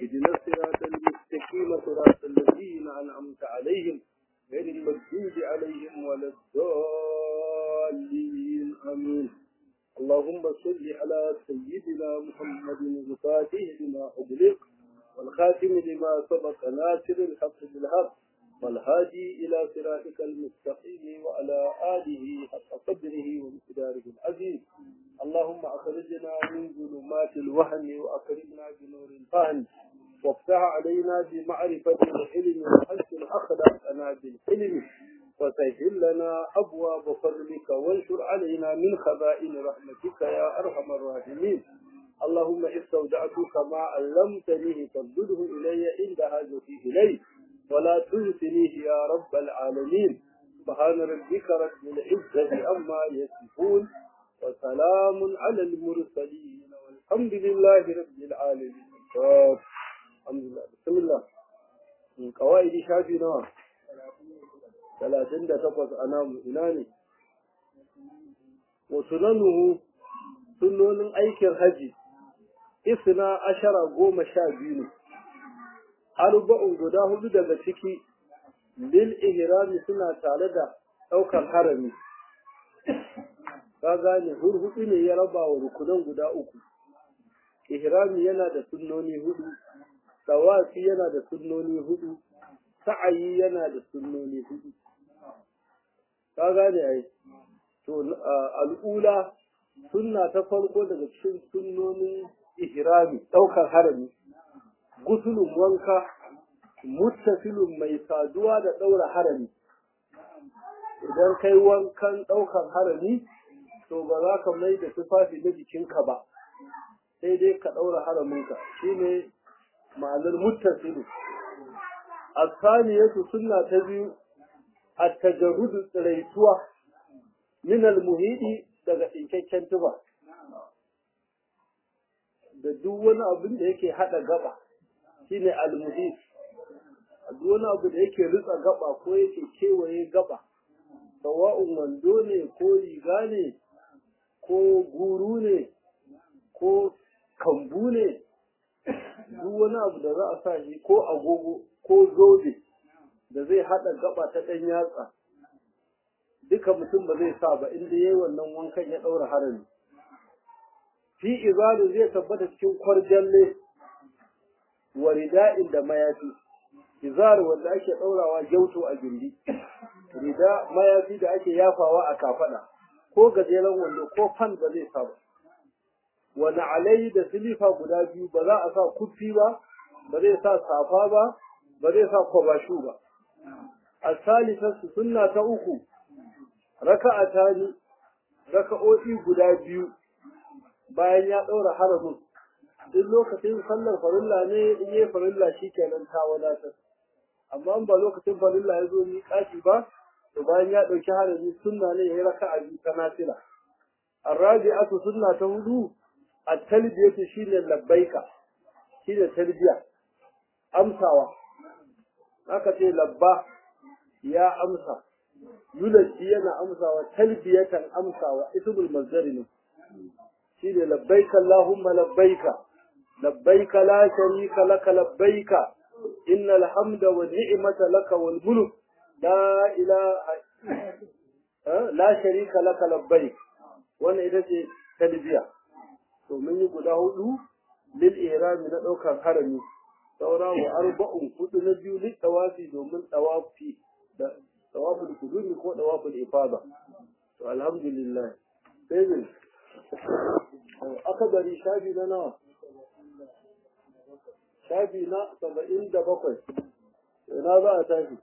اهدنا الصراط المستقيم صراط الذين أنعمت عليهم غير المغضوب عليهم ولا الضالين آمين اللهم صل على سيدنا محمد الفاتح لما أغلق والخاتم لما سبق ناصر الحق بالحق والهادي إلى صراطك المستقيم وعلى آله حق قدره ومقداره العظيم اللهم أخرجنا من ظلمات الوهم وأكرمنا بنور الفهم وافتح علينا بمعرفة العلم وحسن أخلاقنا بالحلم وسهل لنا أبواب فضلك وانشر علينا من خزائن رحمتك يا أرحم الراحمين اللهم استودعتك ما علمتنيه فردده إلي عند حاجتي إليه ولا تنسنيه يا رب العالمين سبحان ربك رب العزة عما يصفون وسلام على المرسلين والحمد لله رب العالمين الحمد لله بسم الله من قواعد شافي نوع ثلاثين تقص أنام إناني وسننه سنن أيكر هجي isna ashara goma sha biyu ne arba'un guda hudu daga ciki lil ihrami suna tare da ɗaukar harami ka gane hurhudu ne ya raba wa rukunan guda uku ihrami yana da sunnoni hudu tawafi yana da sunnoni hudu sa'ayi yana da sunnoni hudu ka gane ai to al'ula sunna ta farko daga cikin sunnonin ihrami ɗaukar harami gusulun wanka muttasilun mai saduwa da ɗaura harami idan kai wankan ɗaukar harami to ba za ka mai da tufafi na jikinka ba sai dai ka ɗaura haraminka shine ma'anar muttasilu asaniyatu sunna ta biyu at-tajarrudu tsiraituwa min al-muhidi daga tsinkakken tuba da duk wani abin da yake hada gaba shine almuhis duk wani abu da yake ritsa gaba ko yake kewaye gaba sawa'un wando ne ko riga ne ko guru ne ko kambu ne duk wani abu da za a sa shi ko agogo ko zobe da zai hada gaba ta ɗan yatsa duka mutum ba zai sa ba inda yayi wannan wankan ya ɗaura harami fi izalu zai tabbata cikin kwarjalle wa rida'in da mayafi izar wanda ake daurawa gyauto a gindi rida mayafi da ake yafawa a kafada ko gajeren wando ko fan ba zai sa ba wani alai da silifa guda biyu ba za a sa kufi ba ba zai sa safa ba ba zai sa kwabashu ba asalisatu sunna ta uku raka'atani raka'o'i guda biyu bayan ya ɗaura haramin duk lokacin sallar farilla ne in yi farilla shi kenan ta wadatar amma ba lokacin farilla ya zo ni kashi ba to bayan ya ɗauki harami sunna ne ya yi raka a biyu ta nafila arrabi'atu sunna ta hudu at-talbiyatu shine labbaika shine talbiya amsawa aka ce labba ya amsa yulaji yana amsawa talbiyatan amsawa ismul mazdari ne shine labbaika Allahumma labbaika labbaika la sharika laka labbaika innal hamda wan ni'mata laka wal mulk la ilaha la sharika laka labbaik wannan ita ce talbiya to mun yi guda hudu lil ihrami na daukar harami saura wa arba'un hudu na biyu lil tawafi domin tawafi da tawaful kudumi ko tawaful ifada to alhamdulillah sai akabari shafi na nawa shafi na saba'in da bakwai ina za a tafi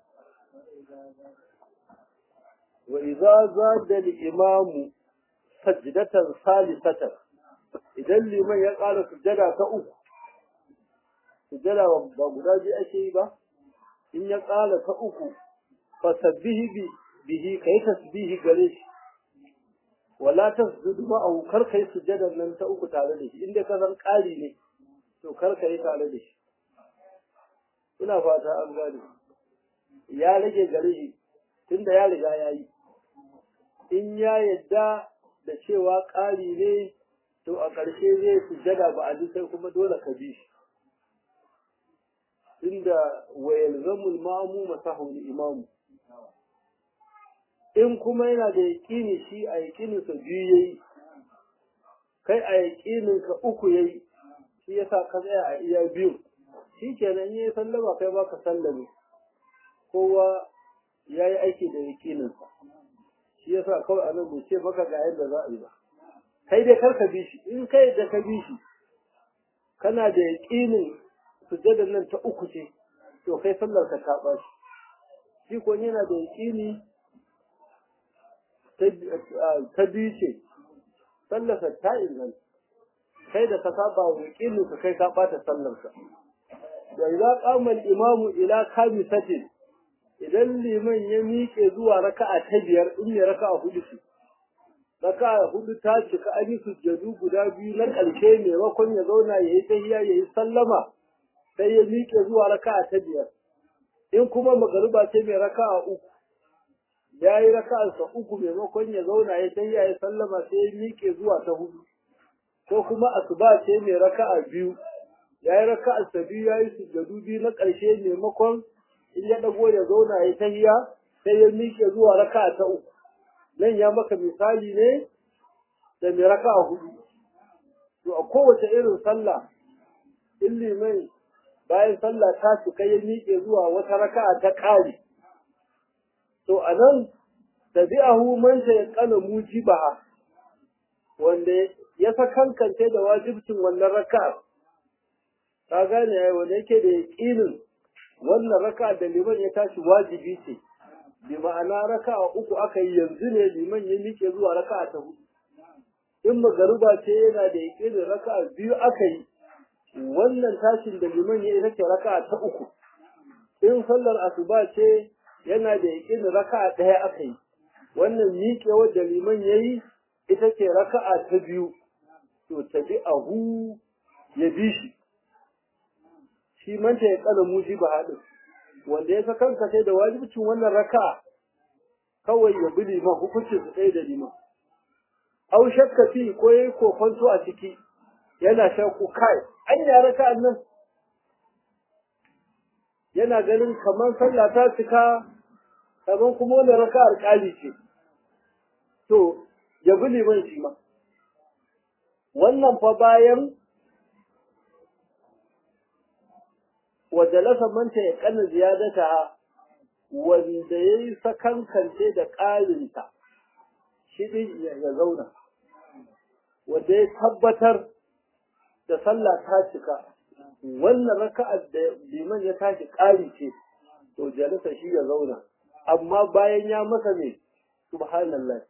wa iza zada al-imamu sajdatan salisatan idan liman ya ƙara sujada ta uku sujada ba guda biyu ake yi ba in ya ƙara ta uku fa sabbihi bihi kai tasbihi gare shi wala tasjudu ma'ahu kar kai sujadar nan ta uku tare da shi inda ka san ƙari ne to kar kai tare da shi ina fata an gane ya rage gare shi tunda ya riga ya yi in ya yadda da cewa ƙari ne to a ƙarshe zai sujada ba a sai kuma dole ka bi shi tunda wa yalzamul mamu masahul imamu in kuma yana da yaƙini shi a yaƙininsa biyu yayi kai a yaƙininka uku yayi shi yasa ka tsaya a iya biyu shi kenan yayi sallama kai baka sallame kowa ya yi aiki da yaƙininsa shi yasa kawai a nan bai ce maka ga yadda za a yi ba kai dai kar ka bi shi in kai da ka bi shi kana da yaƙinin sujjadar nan ta uku ce to kai sallar ka ta ɓaci shi ko yana da yaƙini ta biyu ce sallarsa ta inganta kai da ka saba wa yaƙinin ka kai ka ɓata sallarsa da idza qama al-imamu ila khamisatin idan liman ya miƙe zuwa raka'a ta biyar in ya raka'a hudu ce raka'a hudu ta cika an yi sujjadu guda biyu na ƙarshe maimakon ya zauna ya yi tahiya ya yi sallama sai ya miƙe zuwa raka'a ta biyar in kuma magariba ce mai raka'a uku ya yi raka'arsa uku maimakon ya zauna ya tahiya ya sallama sai ya miƙe zuwa ta hudu ko kuma asuba ce mai raka'a biyu ya yi raka'arsa biyu ya yi sujjadu biyu na ƙarshe maimakon in ya ɗago ya zauna ya tahiya sai ya miƙe zuwa raka'a ta uku nan ya maka misali ne da mai raka'a hudu to a kowace irin sallah in liman bayan sallah ta cika ya miƙe zuwa wata raka'a ta ƙari to a nan tabi'ahu man ta yaqana mujibaha wanda ya sakankance da wajibcin wannan raka'a ka gane ai wanda yake da yaqinin wannan raka'a da liman ya tashi wajibi ce bi ma'ana raka'a uku aka yi yanzu ne liman ya miƙe zuwa raka'a ta hudu in magariba ce yana da yaqinin raka'a biyu aka yi wannan tashin da liman ya ita ce raka'a ta uku in sallar asuba ce yana da yaqinin raka'a ɗaya aka yi wannan miƙewar da liman ya yi ita ce raka'a ta biyu to tabi ahu ya bi shi shi manta ya kala muji ba haɗin wanda ya kanka sai da wajibcin wannan raka'a kawai ya bi liman hukuncin su ɗaya da liman au shakka fi ko yayi kokonto a ciki yana shakku kai an ya raka'an nan yana ganin kamar sallah ta cika kamar kuma wani raka'ar ƙali ce to ya bi liman shi ma wannan fa bayan wajalasa manta ya kana ziyadata wanda ya yi sakankance da ƙarinta shi ɗin ya zauna wanda ya tabbatar da sallah ta cika wannan raka'ar da liman ya tashi ƙari ce to jalasa shi ya zauna amma bayan ya masa ne subhanallah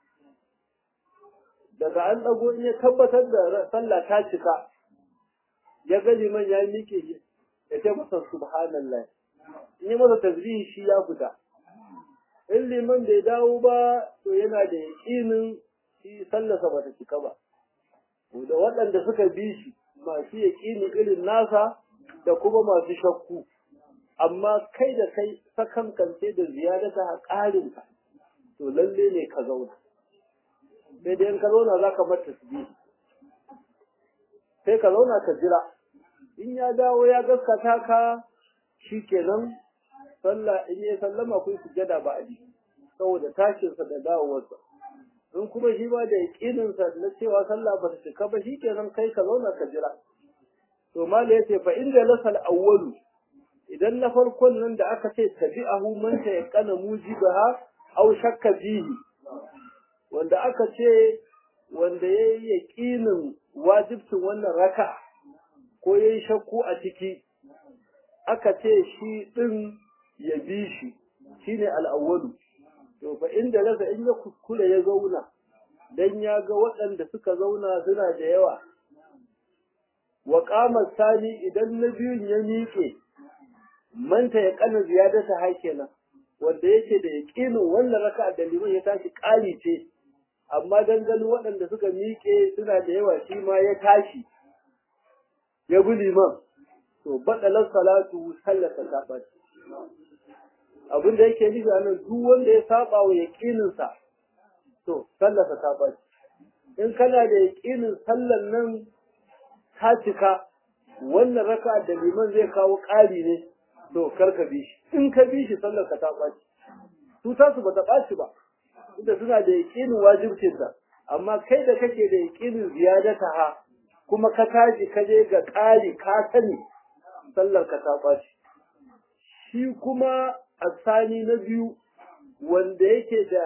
daga an ɗago in ya tabbatar da sallah ta cika ya ga liman ya miƙe ya ce masa subhanallah in yi masa tasbihi shi ya fita in liman bai dawo ba to yana da yaƙinin shi sallarsa bata cika ba da waɗanda suka bi shi masu yaƙini irin nasa da kuma masu shakku amma kai da kai sakankance da ziyarata a ƙarinka to lalle ne ka zauna sai dai in ka zauna za ka bar tasbihi sai ka zauna ka jira in ya dawo ya gaskata ka shi kenan sallah in ya sallama kun sujada ba a saboda tashinsa da dawowarsa in kuma shi ba da yaƙininsa na cewa sallah ba ta cika ba shi kenan kai ka zauna ka jira to mala ya ce fa inda lasal awwalu idan na farkon nan da aka ce tabi'ahu man ta yaqana mujibaha aw shakka fihi wanda aka ce wanda yayi yaƙinin wajibcin wannan raka ko yayi shakku a ciki aka ce shi din ya bi shi shine al-awwalu to fa inda rasa in ya kuskure ya zauna dan ya ga waɗanda suka zauna suna da yawa wa qama sani idan na biyun ya miƙe manta ya kana ziyadata hakena wanda yake da yaqinin wannan raka'a da liman ya tashi ƙari ce amma dan ganin waɗanda suka miƙe suna da yawa shi ma ya tashi ya bi liman to badalar salatu sallata ta ɓaci abin da yake nufi a nan duk wanda ya saba wa yaƙininsa to sallarsa ta ɓaci in kana da yaƙinin sallar nan ta cika wannan raka da liman zai kawo ƙari ne to kar ka bi shi in ka bi shi sallar ka ta ɓaci su tasu ba ta ɓaci ba inda suna da yaƙinin wajibcinsa amma kai da kake da yaƙinin ziyadata ha kuma ka tashi ka je ga ƙari ka sani sallar ka ta ɓaci shi kuma asani na biyu wanda yake da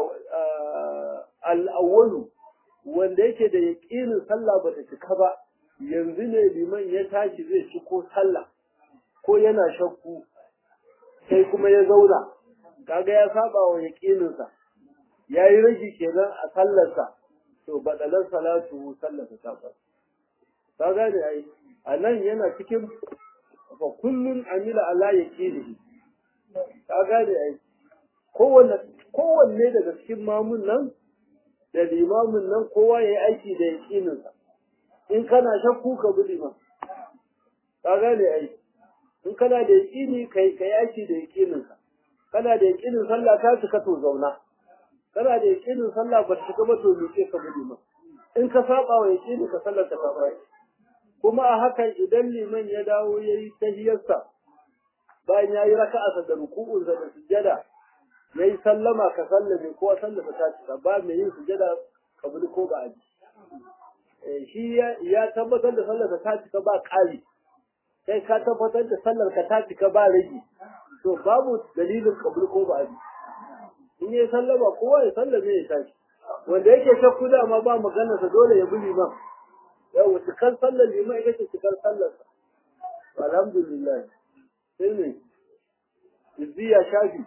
al'awwalu wanda yake da yaƙinin sallah ba ta cika ba yanzu ne liman ya tashi zai ci ko sallah ko yana shakku sai kuma ya zauna kaga ya saba wa yaƙininsa ya yi rage kenan a sallarsa to baɗalar salatu sallarsa ta ɓaci ka gane ai a nan yana cikin fa kullun amila ala yaqinihi ka gane ai kowanne kowanne daga cikin mamun nan da limamin nan kowa yayi aiki da yaqinin sa in kana shakku ka bi liman ka gane ai in kana da yaqini kai kai aiki da yaqinin ka kana da yaqinin sallah ta cika to zauna kana da yaqinin sallah ba ta cika ba to miƙe ka bi liman in ka saba wa yaqini ka sallar ta ka kuma a hakan idan liman ya dawo ya yi tahiyarsa bayan ya yi raka'arsa da ruku'unsa da sujjada ya yi sallama ka sallame ko sallama ta cika ba mai yin sujjada kabuli ko ba aji shi ya tabbatar da sallarsa ta cika ba ƙari kai ka tabbatar da sallarka ta cika ba rage to babu dalilin kabuli ko ba aji in ya sallama kowa ya sallame ya tashi wanda yake shakku dama ba maganarsa dole ya bi liman yau cikar sallar liman ita ce cikar sallar alhamdulillah sai ne izziya shafi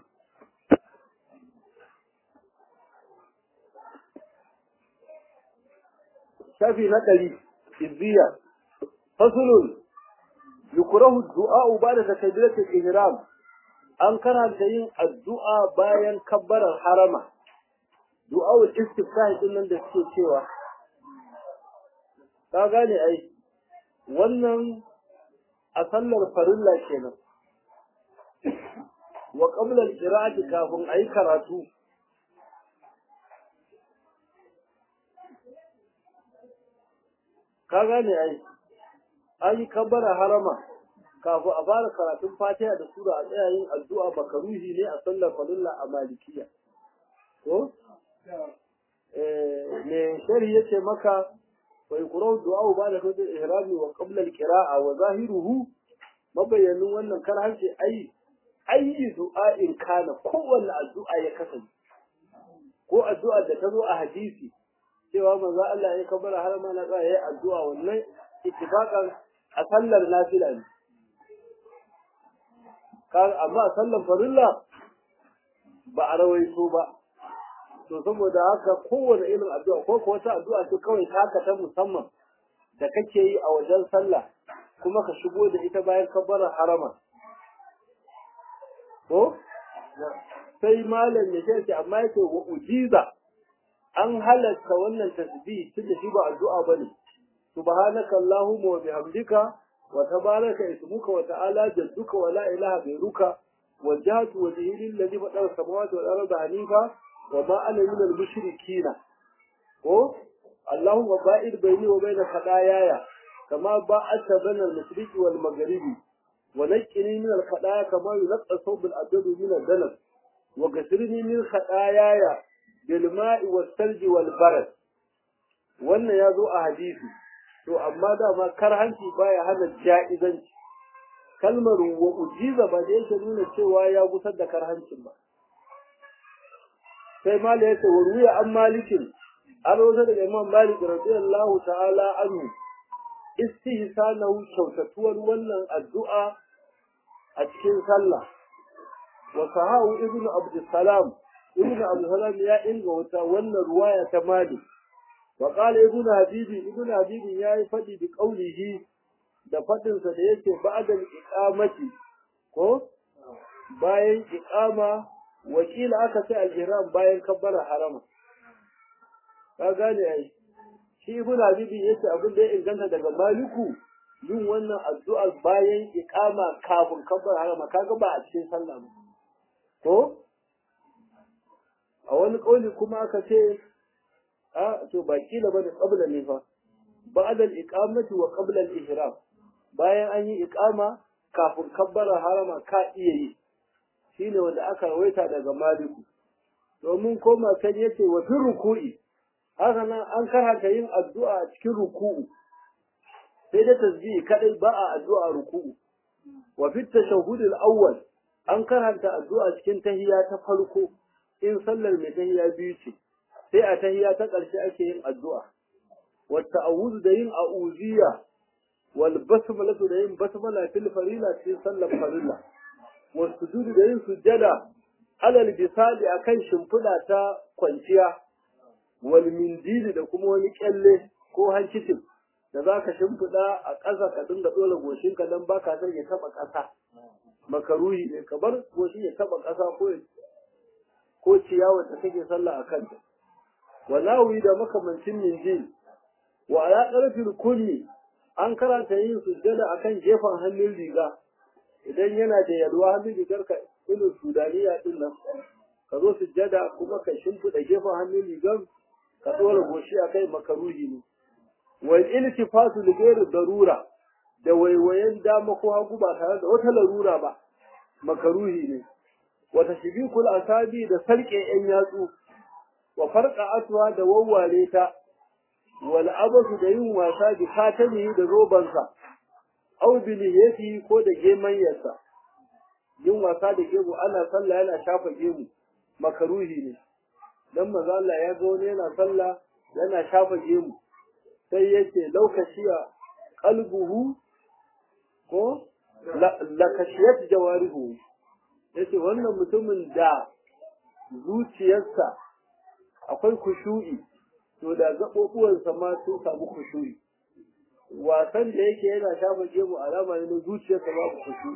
shafi na ɗari izziya fasulun yukurahu du'a ba da takabiratul ihram an karanta yin addu'a bayan kabbarar harama du'a'ul istiftah din nan da suke cewa ka gane ai wannan a sallar farilla kenan wa qabla al-qira'ati kafin ayi karatu ka gane ai an yi kabbara harama kafin a fara karatun fatiha da sura a tsaya yin addu'a makaruhi ne a sallar farilla a malikiya ko eh me shari yace maka ويقرأ الدعاء بعد كل الإهرام وقبل القراءة وظاهره مبين wannan karhan ce ai ayi du'a in kana kowanne addu'a ya kasance ko addu'a da ta zo a hadisi cewa manzo Allah ya kabara har ma na yayi addu'a wannan ittifaqan a sallar nafila ne kan amma sallar farilla ba a rawaito ba to saboda haka kowane irin addu'a ko ko wata addu'a ce kawai ta haka ta musamman da kake yi a wajen sallah kuma ka shigo da ita bayan kabbarar harama ko sai malam ya ce amma yake wa ujiza an halatta wannan tasbih tunda shi ba addu'a bane subhanaka allahumma wa bihamdika wa tabaraka ismuka wa ta'ala jadduka wa la ilaha ghayruka wajjahtu wajhi lillazi fatara samawati wal arda hanifa وما أنا من المشركين ko Allahumma ba'id baini wa baina khadayaya kama ba'adta baina al-mashriq wal maghribi wa naqqini min al-khadaya kama yunqqa thawb al-abyad min al-danas wa ghasirni min khadayaya bil ma'i was salji wal barad wannan ya zo a hadisi to amma dama karhanci baya hana ja'izanci kalmar wa ujiza ba da yake nuna cewa ya gusar da karhancin ba sai mala yace wa ruya an malikin an rawaita daga imam malik radiyallahu ta'ala anhu istihsanahu kyautatuwar wannan addu'a a cikin sallah wa sahahu ibnu abdussalam ibnu abdussalam ya inganta wannan ruwaya ta malik wa qala ibnu habibi ibnu habibi yayi fadi bi qawlihi da fadin sa da yake ba'da iqamati ko bayan iqama wakila aka ce al-ihram bayan kabbara harama ka gane ai shi ibn habibi yace abin da ya inganta daga maliku yin wannan addu'a bayan iqama kafin kabbara harama kaga ba a cikin sallah ba ko a wani kauli kuma aka ce a to ba kila bane qabla ne fa ba'da al-iqamati wa qabla al-ihram bayan an yi iqama kafin kabbara harama ka iya yi shine wanda aka rawaita daga maliku domin koma kan yace wa fi ruku'i haka nan an karanta yin addu'a a cikin ruku'u sai da tasbihi kadai ba a addu'a ruku'u wa fi tashahhud al-awwal an karanta addu'a cikin tahiyya ta farko in sallar mai tahiyya biyu ce sai a tahiyya ta ƙarshe ake yin addu'a wa ta'awuz da yin a'udiyya wal basmala da yin basmala fil farila cikin sallar farilla wa sujud da yin sujjada alal bisali akan shimfiɗa ta kwanciya wal mindili da kuma wani kyalle ko hankicin da za ka shimfiɗa a ƙasa ka dinga ɗora goshinka don ba ka son ya taɓa ƙasa makaruhi ne ka bar goshin ya taɓa ƙasa ko ko ciyawa da kake sallah a kanta walawi da makamancin minjil wa ala ƙarfin kunni an karanta yin sujjada akan gefen hannun riga idan yana da yalwa hannun rigar ka irin sudaniya din nan ka zo sujjada kuma ka shimfiɗa gefen hannun rigar ka ɗora goshi a kai makaruhi ne wal iltifatu li ghairi darura da waiwayen dama ko hagu ba tare da wata larura ba makaruhi ne wa tashbikul asabi da sarke yan yatsu wa farqa atwa da wawware ta wal abasu da yin wasa bi katani da robansa au bi lihiyati ko da gemanyarsa yin wasa da gemu ana sallah yana shafa gemu makaruhi ne dan manzo Allah ya ga wani yana sallah yana shafa gemu sai yace laukashiya qalbuhu ko la kashiyat jawarihu yace wannan mutumin da zuciyarsa akwai kushu'i to da gaɓoɓuwansa ma sun samu kushu'i wasan da yake yana shafa gemu alama ne na zuciyarsa babu kushu'i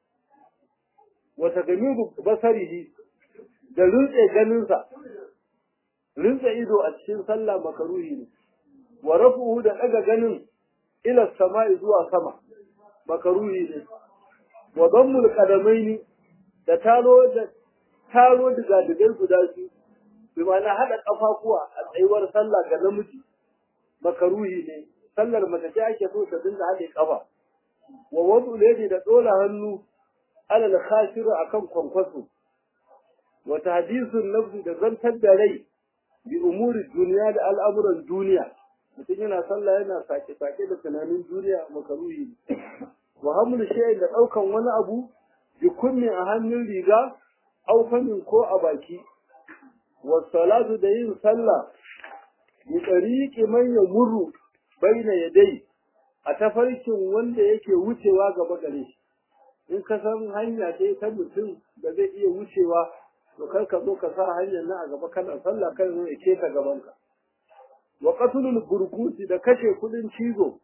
wata gamiru basarihi da rintse ganinsa rintse ido a cikin sallah makaruhi ne wa rafuhu da daga ganin ila sama'i zuwa sama makaruhi ne wa dammul qadamaini da talo da taro diga digai guda biyu bi ma'ana hada kafafuwa a tsayuwar sallah ga namiji makaruhi ne sallar mace ce ake so ta dinga hade kafa wa wadu ladi da dola hannu alal khashir akan kwankwaso wa tahdisun nafsi da zantar da rai bi umuri duniya da al'amuran duniya mutum yana sallah yana sake-sake da tunanin duniya makaruhi wa hamlu shay da daukan wani abu bi kunni a hannun riga au famin ko a baki wa salatu da yin sallah bi tariqi man yamuru baina yadai a tafarkin wanda yake wucewa gaba gare shi in ka san hanya ce ta mutum da zai iya wucewa to kar ka zo ka sa hanyar nan a gaba kana sallah kan zo ya keta gaban ka wa qatlul burkuti da kashe kudin cizo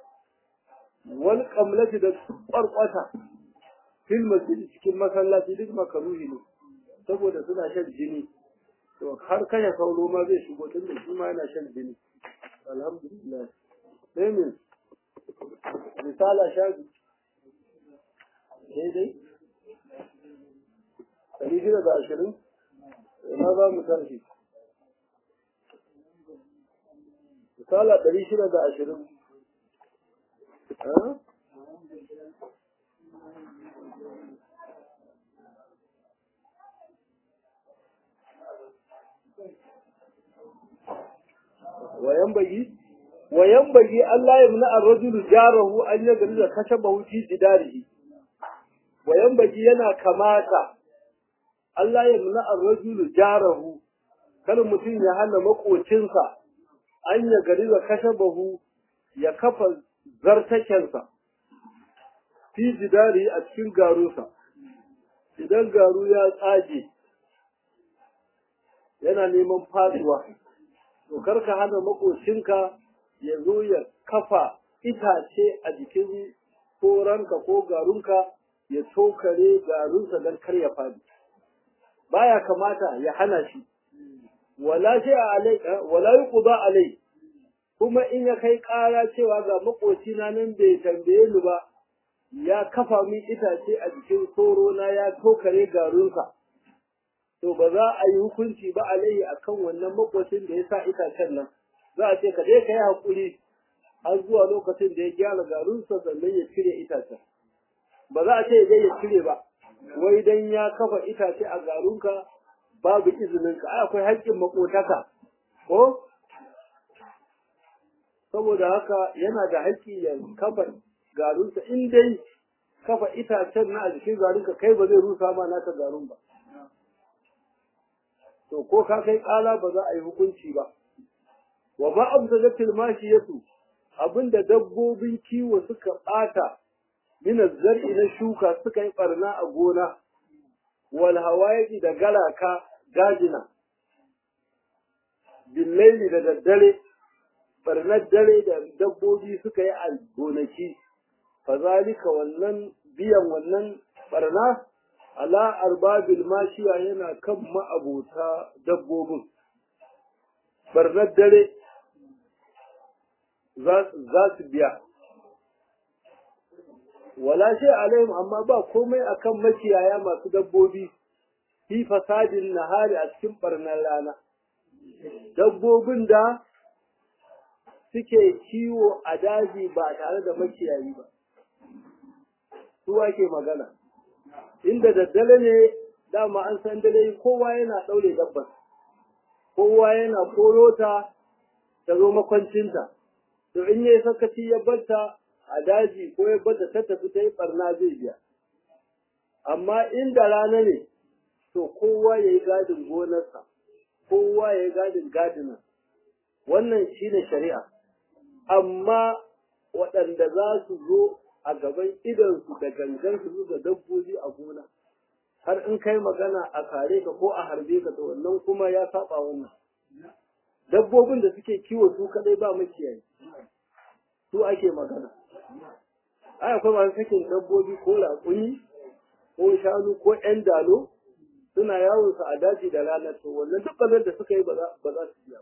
wal qamlati da kwarkwata fil masjid cikin masallaci duk makaruhi ne saboda suna shan jini to har kashe sauro ma zai shigo tun da shi ma yana shan jini alhamdulillah sai min risala shafi daidai ɗari shida da ashirin ina za mu tashi misala ɗari shida da ashirin wayan bagi wayan bagi Allah ya muna ar-rajulu jarahu an yagri da kashabahu fi jidarihi wayan bagi yana kamata Allah ya muna ar-rajulu jarahu kada mutum ya hana makocinsa an ya gari da kashabahu ya kafa zartakensa fi jidari a cikin garusa idan garu ya tsage yana neman faduwa to karka hana makocinka ya zo ya kafa itace a jikin koranka ko garunka ya tokare garunsa don kar ya fadi baya kamata ya hana shi wala shi alai wala yuqda alai kuma in ya kai ƙara cewa ga makocina nan bai tambaye ni ba ya kafa min itace a jikin soro na ya tokare garunsa to ba za a yi hukunci ba alaihi akan wannan makocin da ya sa itacen nan za a ce ka je ka yi haƙuri har zuwa lokacin da ya gyara garinsa sannan ya cire itacen ba za a ce dai ya cire ba wai dan ya kafa itace a garunka babu izinin ka akwai haƙƙin makotaka ko saboda haka yana da haƙƙi ya kafa garunsa in dai kafa itacen na a jikin garunka kai ba zai rusa ma naka garun ba to ko ka kai ƙala ba za a yi hukunci ba wa ma abdalatil mashiyatu abinda dabbobin kiwo suka ɓata min zar'i na shuka suka yi barna a gona wal hawaii da galaka gajina billaili da daddare barnar dare da dabbobi suka yi a gonaki fazalika wannan biyan wannan barna ala arbabil mashiya yana kan ma'abota dabbobin barnar dare za su biya wala shi alaihim amma ba komai akan makiyaya masu dabbobi fi fasadin nahari a cikin barnar rana dabbobin da suke kiwo a daji ba tare da makiyayi ba su ke magana inda daddare ne dama an san dare kowa yana ɗaure dabbar kowa yana koro ta ta zo makwancinta to in yayi sakaci ya barta a daji ko ya bada ta tafi ta yi barna zai biya amma inda rana ne to kowa ya yi gadin gonarsa kowa ya yi gadin gadina wannan shine shari'a amma waɗanda za su zo a gaban idansu da gangan su da dabbobi a gona har in kai magana a kare ka ko a harbe ka to wannan kuma ya saba wannan dabbobin da suke kiwo su kadai ba makiyayi su ake magana ai akwai masu sakin dabbobi ko raƙumi ko shanu ko ƴan dalo suna yawon su a daji da rana to wannan duk bazar da suka yi ba za su biya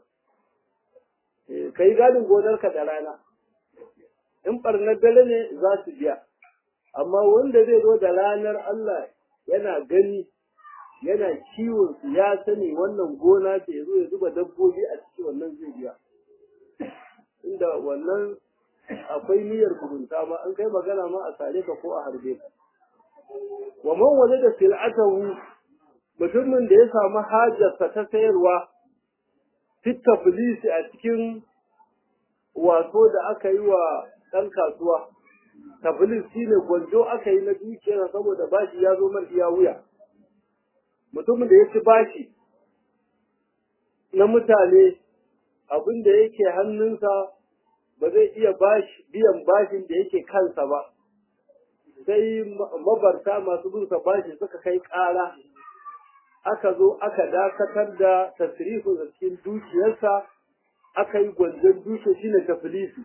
ba ka yi gadin gonarka da rana in ɓarnar dare ne za su biya amma wanda zai zo da ranar Allah yana gani yana kiwon su ya sani wannan gona ce ya zo ya zuba dabbobi a ciki wannan zai biya inda wannan akwai niyyar kubunta ma an kai magana ma a sare ka ko a harbe ka wa man waje da sil'atahu mutumin da ya samu hajarsa ta sayarwa fit taflisi a cikin wato da aka yi wa ɗan kasuwa taflis shine gwanjo aka yi na dukiyar saboda bashi ya zo mar iya wuya mutumin da ya ci bashi na mutane abin da yake hannunsa ba zai iya biyan bashin da yake kansa ba sai mabarta masu binsa bashi suka kai ƙara aka zo aka dakatar da tasrifin da cikin dukiyarsa aka yi gwanjon dukiyar shine tafilisi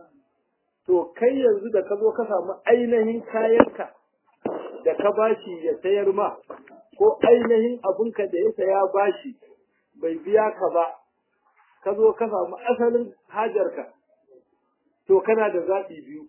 to kai yanzu da ka zo ka samu ainihin kayanka da ka bashi ya sayar ma ko ainihin abinka da ya saya bashi bai biya ka ba ka zo ka samu asalin hajarka to kana da zaɓi biyu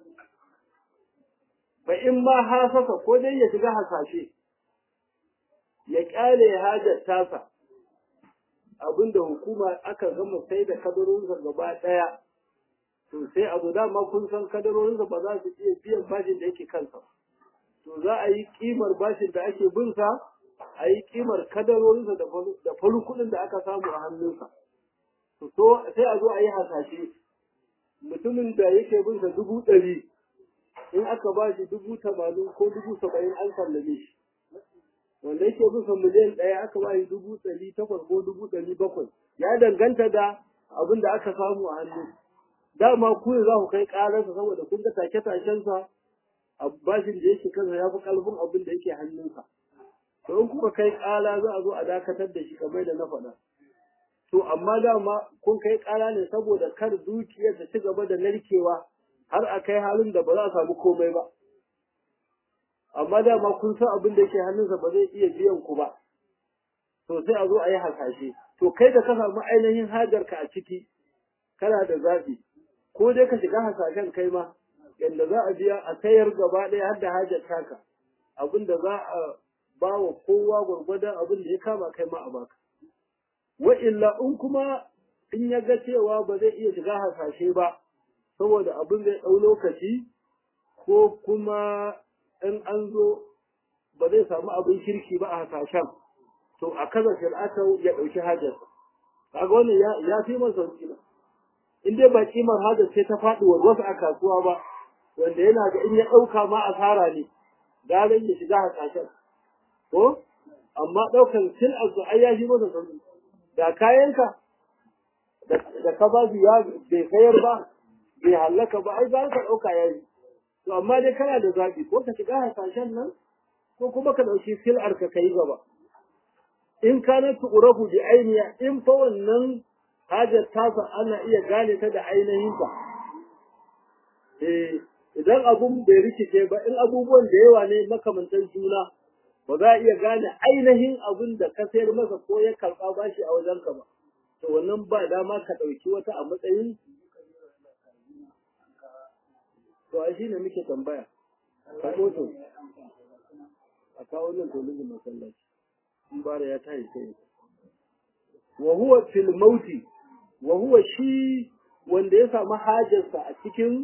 ba in ma hasasa ko dai ya shiga hasashe ya ƙyale hajar tasa abinda hukuma aka gama sai da kadarorinsa gaba ɗaya to sai abu dama kun san kadarorinsa ba za su iya biyan bashin da yake kansa to za a yi kimar bashin da ake binsa a yi kimar kadarorinsa da farin kuɗin da aka samu a hannunsa to sai a zo a yi hasashe mutumin da yake binsa dubu ɗari in aka ba shi dubu tamanin ko dubu saba'in an sallame shi wanda yake binsa miliyan ɗaya aka ba shi dubu ɗari takwas ko dubu ɗari bakwai ya danganta da abin da aka samu a hannu dama ku ne za ku kai ƙararsa saboda kun ga take-takensa a bashin da yake kansa ya fi ƙarfin abin da yake hannunsa to in kuka kai ƙara za a zo a dakatar da shi kamar da na faɗa to amma dama kun kai ƙara ne saboda kar dukiyar ta ci gaba da narkewa har a kai halin da ba za a samu komai ba amma dama kun san abin da yake hannunsa ba zai iya biyan ku ba to sai a zo a yi hasashe to kai da ka samu ainihin hajarka a ciki kana da zaɓi ko dai ka shiga hasashen kai ma yadda za a biya a sayar gaba ɗaya har da hajar taka abin da za a ba wa kowa gwargwadon abin da ya kama kai ma a baka wa illa in kuma in ya ga cewa ba zai iya shiga hasashe ba saboda abin zai ɗau lokaci ko kuma in an zo ba zai samu abin kirki ba a hasashen to a kaza shir'ata ya ɗauki hajar kaga wannan ya ya fi masa sauki ba in dai ba kimar hajar sai ta faɗi wa wasu a kasuwa ba wanda yana ga in ya ɗauka ma asara ne garin ya shiga hasashen ko amma ɗaukan sil azu ai ya fi masa sauki da kayanka da ka ba ya bai sayar ba bai hallaka ba ai za ka ɗauka ya yi to amma dai kana da zaɓi ko ka shiga hasashen nan ko kuma ka ɗauki sil'ar ka kai gaba in kana tu'rafu bi ainiya in fa wannan hajar tasa ana iya gane ta da ainihin ta eh idan abun bai rikice ba in abubuwan da yawa ne makamantan juna ba za a iya gane ainihin abun da ka sayar masa ko ya karɓa bashi a wajenka ba to wannan ba dama ka ɗauki wata a matsayin to a shi ne muke tambaya ka to a kawo nan tolin masallaci in bara ya tayi sai wa huwa fil mauti wa huwa shi wanda ya samu hajarsa a cikin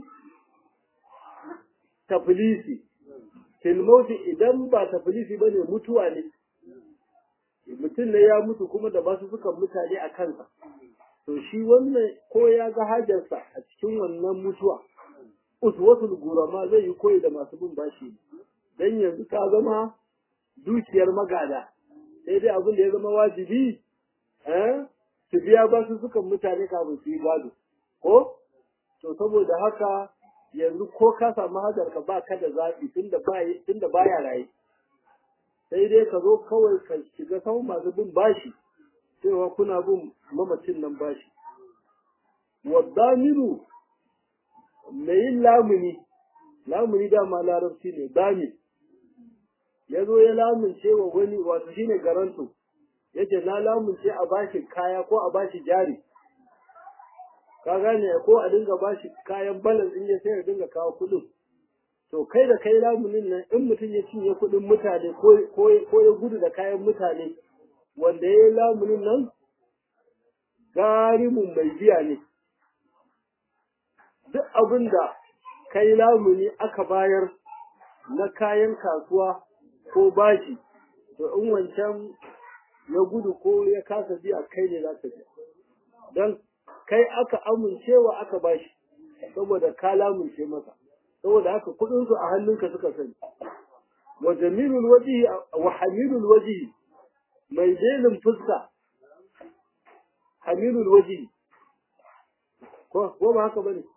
tafilisi fil mauti idan ba tafilisi bane mutuwa ne mutum ne ya mutu kuma da basu suka mutane a kansa to shi wannan ko ya ga hajarsa a cikin wannan mutuwa uswatul gurama zai yi koyi da masu bin bashi dan yanzu ka zama dukiyar magada sai dai abin da ya zama wajibi eh su biya basu sukan mutane kafin su yi gado ko to saboda haka yanzu ko ka samu hajarka ba ka da zaɓi tunda ba tunda baya raye sai dai ka zo kawai ka shiga sau masu bin bashi cewa kuna bin mamacin nan bashi waddamiru mai yin lamuni lamuni dama larabci ne dami ya zo ya lamunce wa wani wato shine garanto yace na lamunce a bashi kaya ko a bashi jari ka gane ko a dinga bashi kayan balance in ya sai ya dinga kawo kuɗin to kai da kai lamunin nan in mutum ya cinye kuɗin mutane ko ya gudu da kayan mutane wanda ya yi lamunin nan garimun mai biya ne duk abin da kai lamuni aka bayar na kayan kasuwa ko bashi to in wancan ya gudu ko ya kasa biya kai ne za ka biya don kai aka amincewa aka bashi saboda ka lamunce masa saboda haka kudin su a hannunka suka sani wa jamilul wajhi wa hamilul wajhi mai jelin fuska hamilul wajhi ko ko ba haka bane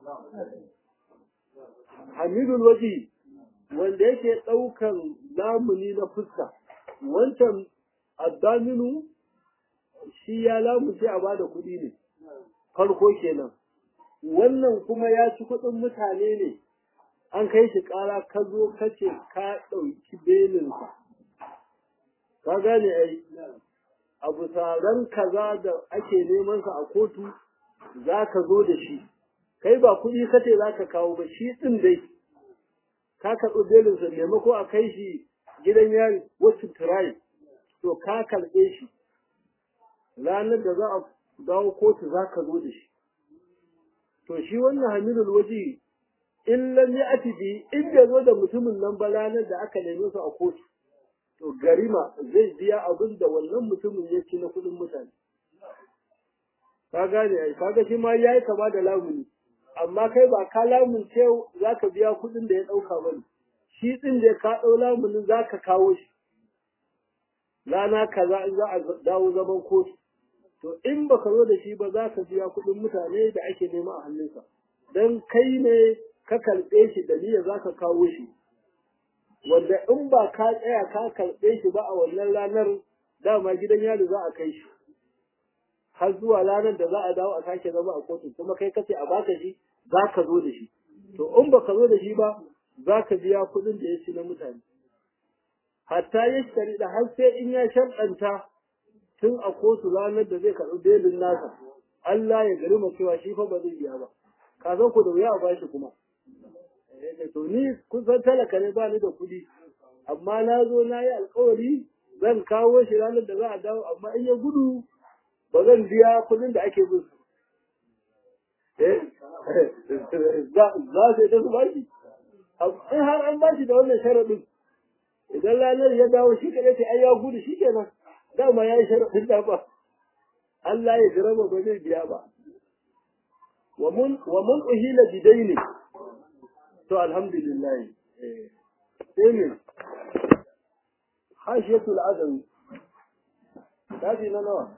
hamilul wajhi wanda yake daukan lamuni na fuska wancan addaminu shi ya lamunce a bada kuɗi ne farko kenan wannan kuma ya ci kuɗin mutane ne an kai shi ƙara ka zo ka ce ka ɗauki belinsa ka gane ai abu taron kaza da ake neman sa a kotu za ka zo da shi kai ba kuɗi ka ce za ka kawo ba shi ɗin dai ka karɓi belinsa maimako a kai shi gidan yari wasu turayi to ka karɓe shi ranar da za a dawo kotu za ka zo da shi to shi wannan hamilul waje in lam ya'ti bi in bai zo da mutumin nan ba ranar da aka neme su a kotu to garima zai biya abin da wannan mutumin ya ci na kuɗin mutane ka gane ai kaga shi ma yayi kama da lamuni amma kai ba ka lamunce za ka biya kuɗin da ya ɗauka ba ne shi ɗin da ka ɗau lamunin za ka kawo shi rana kaza in za a dawo zaman kotu to in baka zo da shi ba za ka biya kuɗin mutane da ake nema a hannunsa don kai ne ka karɓe shi da niyyar za ka kawo shi wanda in ba ka tsaya ka karɓe shi ba a wannan ranar dama gidan yari za a kai shi har zuwa ranar da za a dawo a sake zama a kotu kuma kai kace a baka shi za ka zo da shi to in baka zo da shi ba za ka biya kuɗin da ya ci na mutane hatta ya shari da har sai in ya sharɗanta tun a kotu ranar da zai karɓi belin nasa Allah ya gari cewa shi fa ba zai biya ba ka san ku da wuya a bashi kuma to ni kun san talaka ne ba ni da kuɗi amma na zo na yi alkawari zan kawo shi ranar da za a dawo amma in ya gudu ba zan biya kuɗin da ake bin eh za za sai da su bashi in har an bashi da wannan sharadin idan ranar ya dawo shi kadai sai ai ya gudu shi kenan dama ya yi sharadin da ba Allah ya jirama ba zai biya ba wa mun wa mun uhila bidaini to alhamdulillah eh sai ne hashiyatul adawi tafi na nawa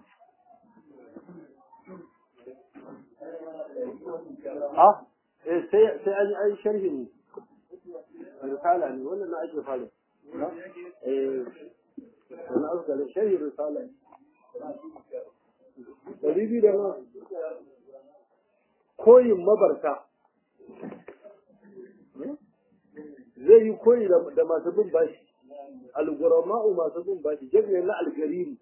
ah eh sai sai an yi sharhin risala ne wannan na ake fara eh wannan aka da sharhin risala dari biyu da nawa koyin mabarta zai yi koyi da masu bin bashi algurama'u masu bin bashi jami'in na algariri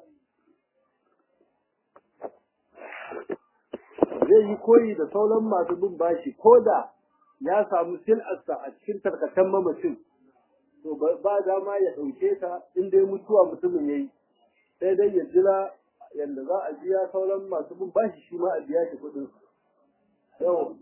zai yi koyi da sauran masu bin bashi ko da ya samu sil'arsa a cikin tarkatan mamacin to ba dama ya ɗauke ta in dai mutuwa mutumin ya yi sai dai ya jira yadda za a biya sauran masu bin bashi shi ma a biya shi kuɗin yau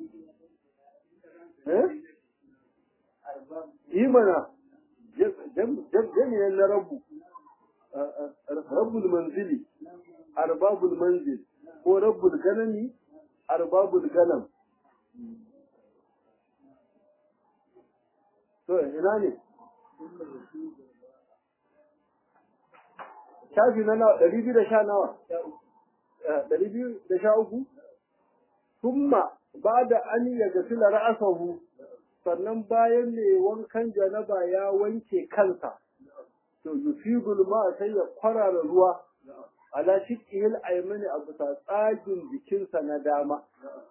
yi mana jami'an na rabu rabbul manzili arbabul manzil ko rabbul ganami arbabul ganam to ina ne shafi na nawa ɗari biyu da sha nawa ɗari biyu da sha uku summa ba da an ya gasila ra'asahu sannan bayan ne wankan janaba ya wanke kansa to yufidul ma sai ya kwarara ruwa ala shiqqihil aymani a bisa tsagin jikinsa na dama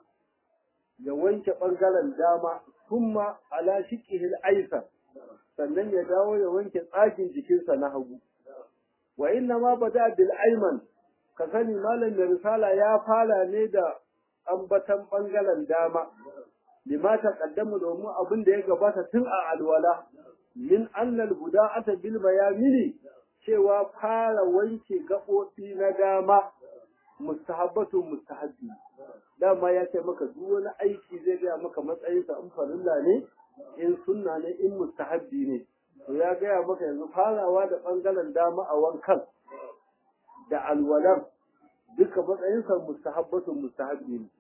ya wanke bangaren dama kuma ala shiqqihil aysar sannan ya dawo ya wanke tsagin jikinsa na hagu wa inna ma bada bil ayman ka sani malam da risala ya fara ne da ambatan bangaren dama lima taqaddamu domin abin da ya gabata tun a alwala min annal buda'ata bil bayamini cewa fara wanke gaɓoɓi na dama mustahabbatu mustahabbi dama ya ce maka duk wani aiki zai gaya maka matsayinsa in farilla ne in sunna ne in mustahabbi ne to ya gaya maka yanzu farawa da ɓangaren dama a wankan da alwalan duka matsayinsa mustahabbatu mustahabbi ne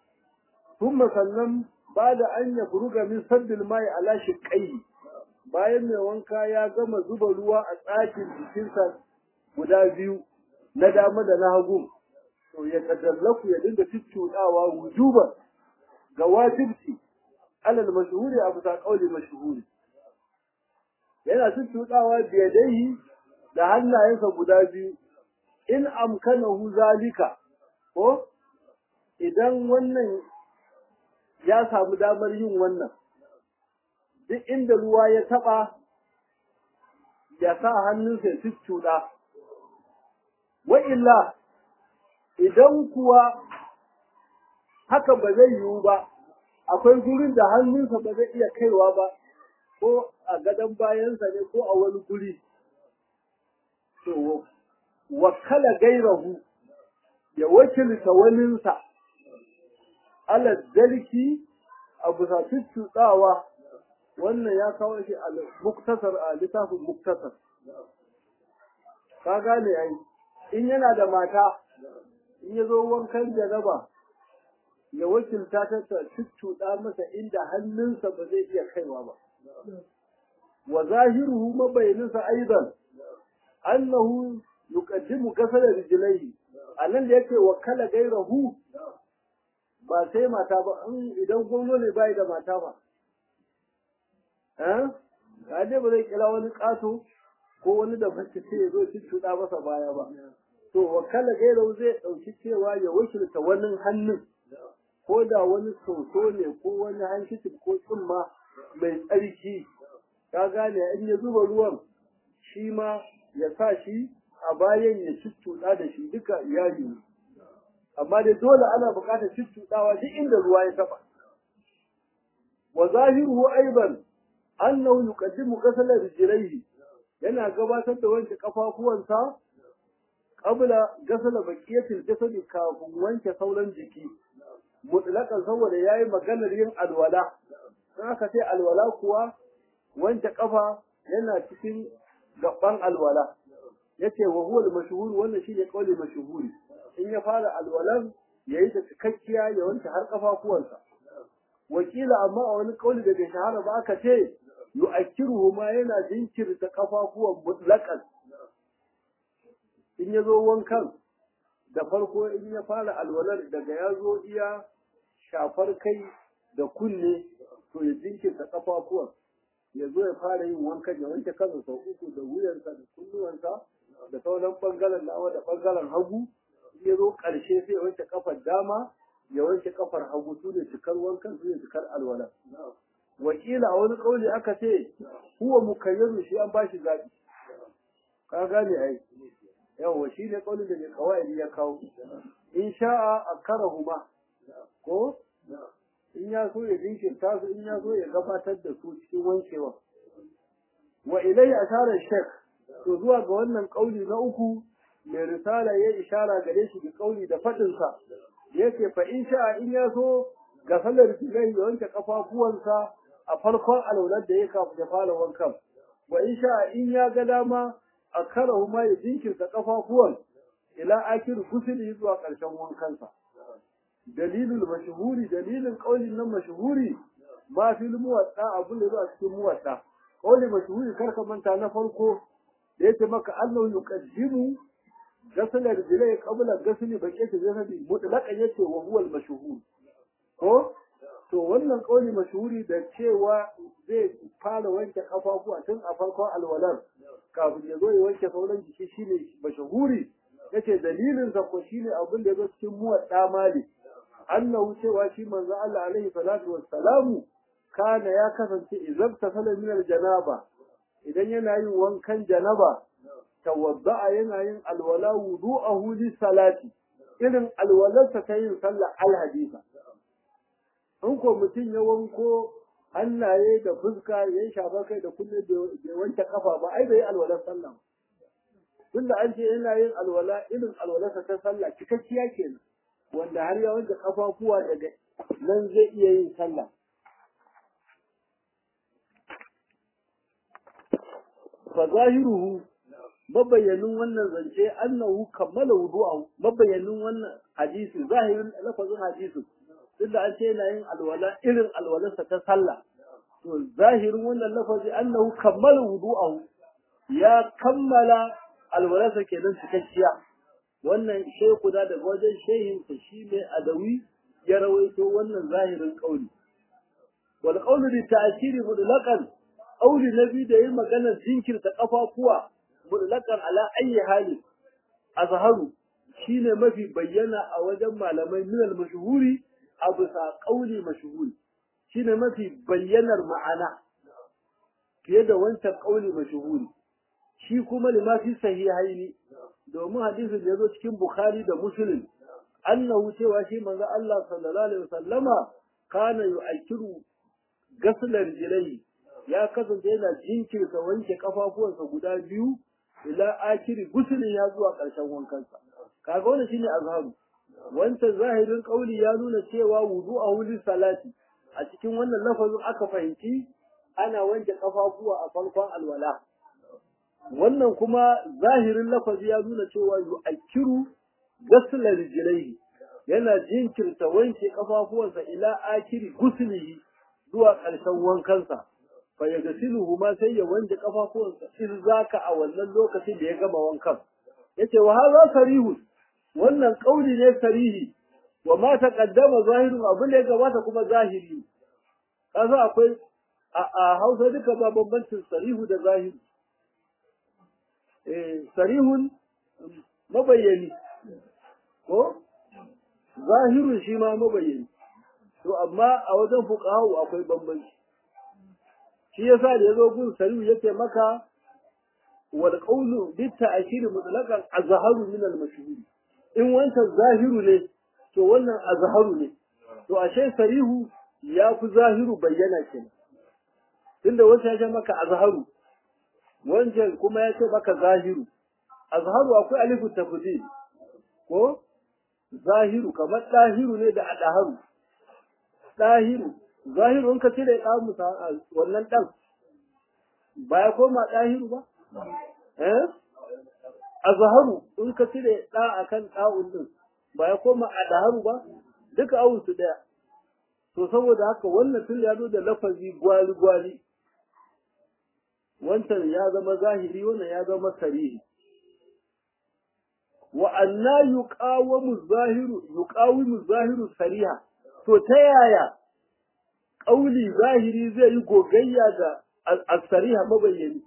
ثم sannan ba da an ya furuga min saddil mai ala shiqqai bayan mai wanka ya gama zuba ruwa a tsakin jikinsa guda biyu na dama da na hagu to ya tadallaku ya dinga cuccuɗawa wujuban ga wajibci alal mashhuri a bisa kauli mashhuri yana cuccuɗawa biyadaihi da hannayensa guda biyu in amkanahu zalika ko idan wannan ya samu damar yin wannan duk inda ruwa ya taba ya sa hannunsa ya cuccuɗa wa illa idan kuwa haka ba zai yiwu ba akwai gurin da hannunsa ba zai iya kaiwa ba ko a gadon bayansa ne ko a wani guri to wakala gairahu ya wakilta waninsa ala dalki a bisa cuccuɗawa wannan ya kawo shi a muktasar a littafin muktasar ka gane ai in yana da mata in ya zo wankan jaraba ya wakilta ta ta cuccuɗa masa inda hannunsa ba zai iya kaiwa ba wa zahiruhu mabayininsa aidan annahu yuqaddimu kasala rijlaihi anan da yake wakala gairahu ba sai mata ba idan gwamno ne bai da mata ba eh kaje ba zai kira wani kato ko wani da bace sai ya zo cuccuɗa masa baya ba to wakala gairahu zai ɗauki cewa ya wakilta wani hannun ko da wani soso ne ko wani hankicin ko tsumma mai tsarki ka gane in ya zuba ruwan shi ma ya sa shi a bayan ya cuccuɗa da shi duka iyali ne amma dai dole ana buƙatar cuccuɗawa duk inda ruwa ya taɓa wa zahiruhu aiban annahu yuqaddimu ghasala rijlaihi yana gabatar da wanke kafafuwansa qabla ghasala baqiyatil jasadi kafin wanke sauran jiki mutlaqan saboda yayi maganar yin alwala in aka ce alwala kuwa wanke kafa yana cikin gaban alwala yace wa huwa al-mashhur wannan shine kauli mashhuri in ya fara alwalan yayi ta cikakkiya ya wanke har kafafuwansa wakila amma a wani kauli da bai shahara ba aka ce yu'akkiruhu ma yana jinkirta kafafuwan mutlaqan in ya zo wankan da farko in ya fara alwalar daga ya zo iya shafar kai da kunne to ya jinkirta kafafuwan ya zo ya fara yin wankan ya wanke kansa sau uku da wuyansa da kunnuwansa da sauran bangaren dama da bangaren hagu in ya zo ƙarshe sai ya wanke kafar dama ya wanke kafar hagu su ne cikar wankan su ne cikar alwala wakila a wani kauli aka ce huwa mukayyaru shi an bashi zaɓi ka gane ai yawa shi ne kaulin da mai kawai ya kawo in sha'a a karahuma ko in ya so ya jinkirta su in ya so ya gabatar da su cikin wankewa wa ilai asharar shek to zuwa ga wannan kauli na uku mai risala ya ishara gare shi da kauli da faɗinsa yake fa in sha'a in ya so ga salar filai ya wanke kafafuwansa a farkon alaunar da ya kafin ya fara wankan wa in sha'a in ya ga dama a karahu ma ya jinkirta kafafuwan ila akir gusuli zuwa ƙarshen wankansa dalilul mashhuri dalilin qaulin nan mashhuri ma fil muwatta abu da zuwa cikin muwatta qauli mashhuri karka manta na farko da yake maka Allah yuqaddimu gasal rijlai qabla gasli baqiyati jasadi mutlaqan yace wa huwa al mashhur ko to wannan qauli mashhuri da cewa zai fara wanke kafafuwa tun a farkon alwalar kafin ya zo ya wanke sauran jiki shine mashhuri yace dalilin sa ko shine abin da ya zo cikin muwatta mali annahu cewa shi manzo Allah alaihi salatu wassalamu kana ya kasance idan tasala min aljanaba idan yana yin wankan janaba tawadda'a yana yin alwala wudu'ahu li salati irin alwalarsa ta yin sallah alhadisa in ko mutum ya wanko hannaye da fuska ya shafa kai da kunne bai wanke kafa ba ai bai alwalar sallah tunda an ce yana yin alwala irin alwalarsa ta sallah cikakkiya kenan wanda har ya wanke kafafuwa daga nan zai iya yin sallah fa zahiruhu mabayyanin wannan zance annahu kammala wudu'ahu mabayyanin wannan hadisi zahirin lafazin hadisi tunda an ce yana yin alwala irin alwalarsa ta sallah to zahirin wannan lafazi annahu kammala wudu'ahu ya kammala alwalarsa kenan cikakkiya wannan shehu da daga wajen shehinsa shi ne adawi ya rawaito wannan zahirin kauli wal qawlu bi ta'siri mutlaqan qawli nabi da yin maganar jinkirta kafafuwa mutlaqan ala ayi hali azharu shine mafi bayyana a wajen malamai min al mashhuri abu sa qawli mashhuri shine mafi bayyanar ma'ana fiye da wancan qawli mashhuri shi kuma lima fi sahihaini domin hadisin da ya zo cikin Bukhari da Muslim annahu cewa shi manzo Allah sallallahu alaihi wasallama kana yu'akkiru gaslar jilai ya kasance yana jinkirta wanke kafafuwansa guda biyu ila akiri gusulin ya zuwa ƙarshen wankansa kaga wannan shine azharu wancan zahirin kauli ya nuna cewa wudu'ahu li salati a cikin wannan lafazin aka fahimci ana wanke kafafuwa a farkon alwala wannan kuma zahirin lafazi ya nuna cewa yu'akkiru gasla rijlaihi yana jinkirta wanke kafafuwansa ila akiri guslihi zuwa ƙarshen wankansa fa yagsiluhu ma sai ya wanke kafafuwansa in zaka a wannan lokacin da ya gama wankan yace wa hadha sarihun wannan kauli ne sarihi wa ma taqaddama zahirun abin da ya gabata kuma zahiri kaza akwai a Hausa duka ba bambancin sarihu da zahiri sarihun mabayyani ko zahirun shi ma mabayyani to amma a wajen fuqahu akwai bambanci shi yasa da yazo gun sarihu yake maka wal qawlu bit ta'shir mutlaqan azharu min al mashhur in wancan zahiru ne to wannan azharu ne to ashe sarihu ya fi zahiru bayyana kenan tunda wancan ya maka azharu wancan kuma ya ce maka zahiru azharu akwai alifu tafdil ko zahiru kamar dahiru ne da adaharu ɗahiru zahiru in ka cire ɗa musa wannan ɗan ba ya koma ɗahiru ba eh azharu in ka cire ɗa akan ɗa'un din ba ya koma adaharu ba duka awun su ɗaya to saboda haka wannan tun ya zo da lafazi gwali gwali wancan ya zama zahiri wannan ya zama sarihi wa anna yuqawamu zahiru yuqawimu zahiru sariha to ta yaya ƙauli zahiri zai yi gogayya da asariha mabayyani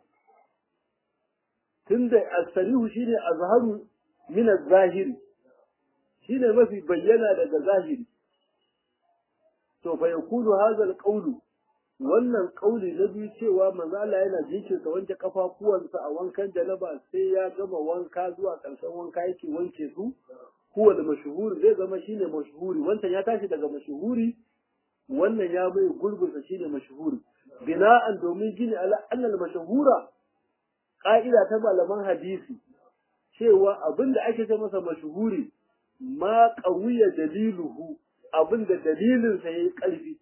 tunda asarihu shine azharu min az-zahiri shine mafi bayyana daga zahiri to fa yakunu hadha al-qawlu wannan kauli na biyu cewa manzo Allah yana jinkirta wanke kafafuwansa a wankan janaba sai ya gama wanka zuwa ƙarshen wanka yake wanke su huwa da mashhuri zai zama shine mashhuri wancan ya tashi daga mashhuri wannan ya bai gurbinsa shine mashhuri bina'an domin gini ala annal mashhura ka'ida ta malaman hadisi cewa abinda ake ce masa mashhuri ma qawiya daliluhu abinda dalilinsa yayi ƙarfi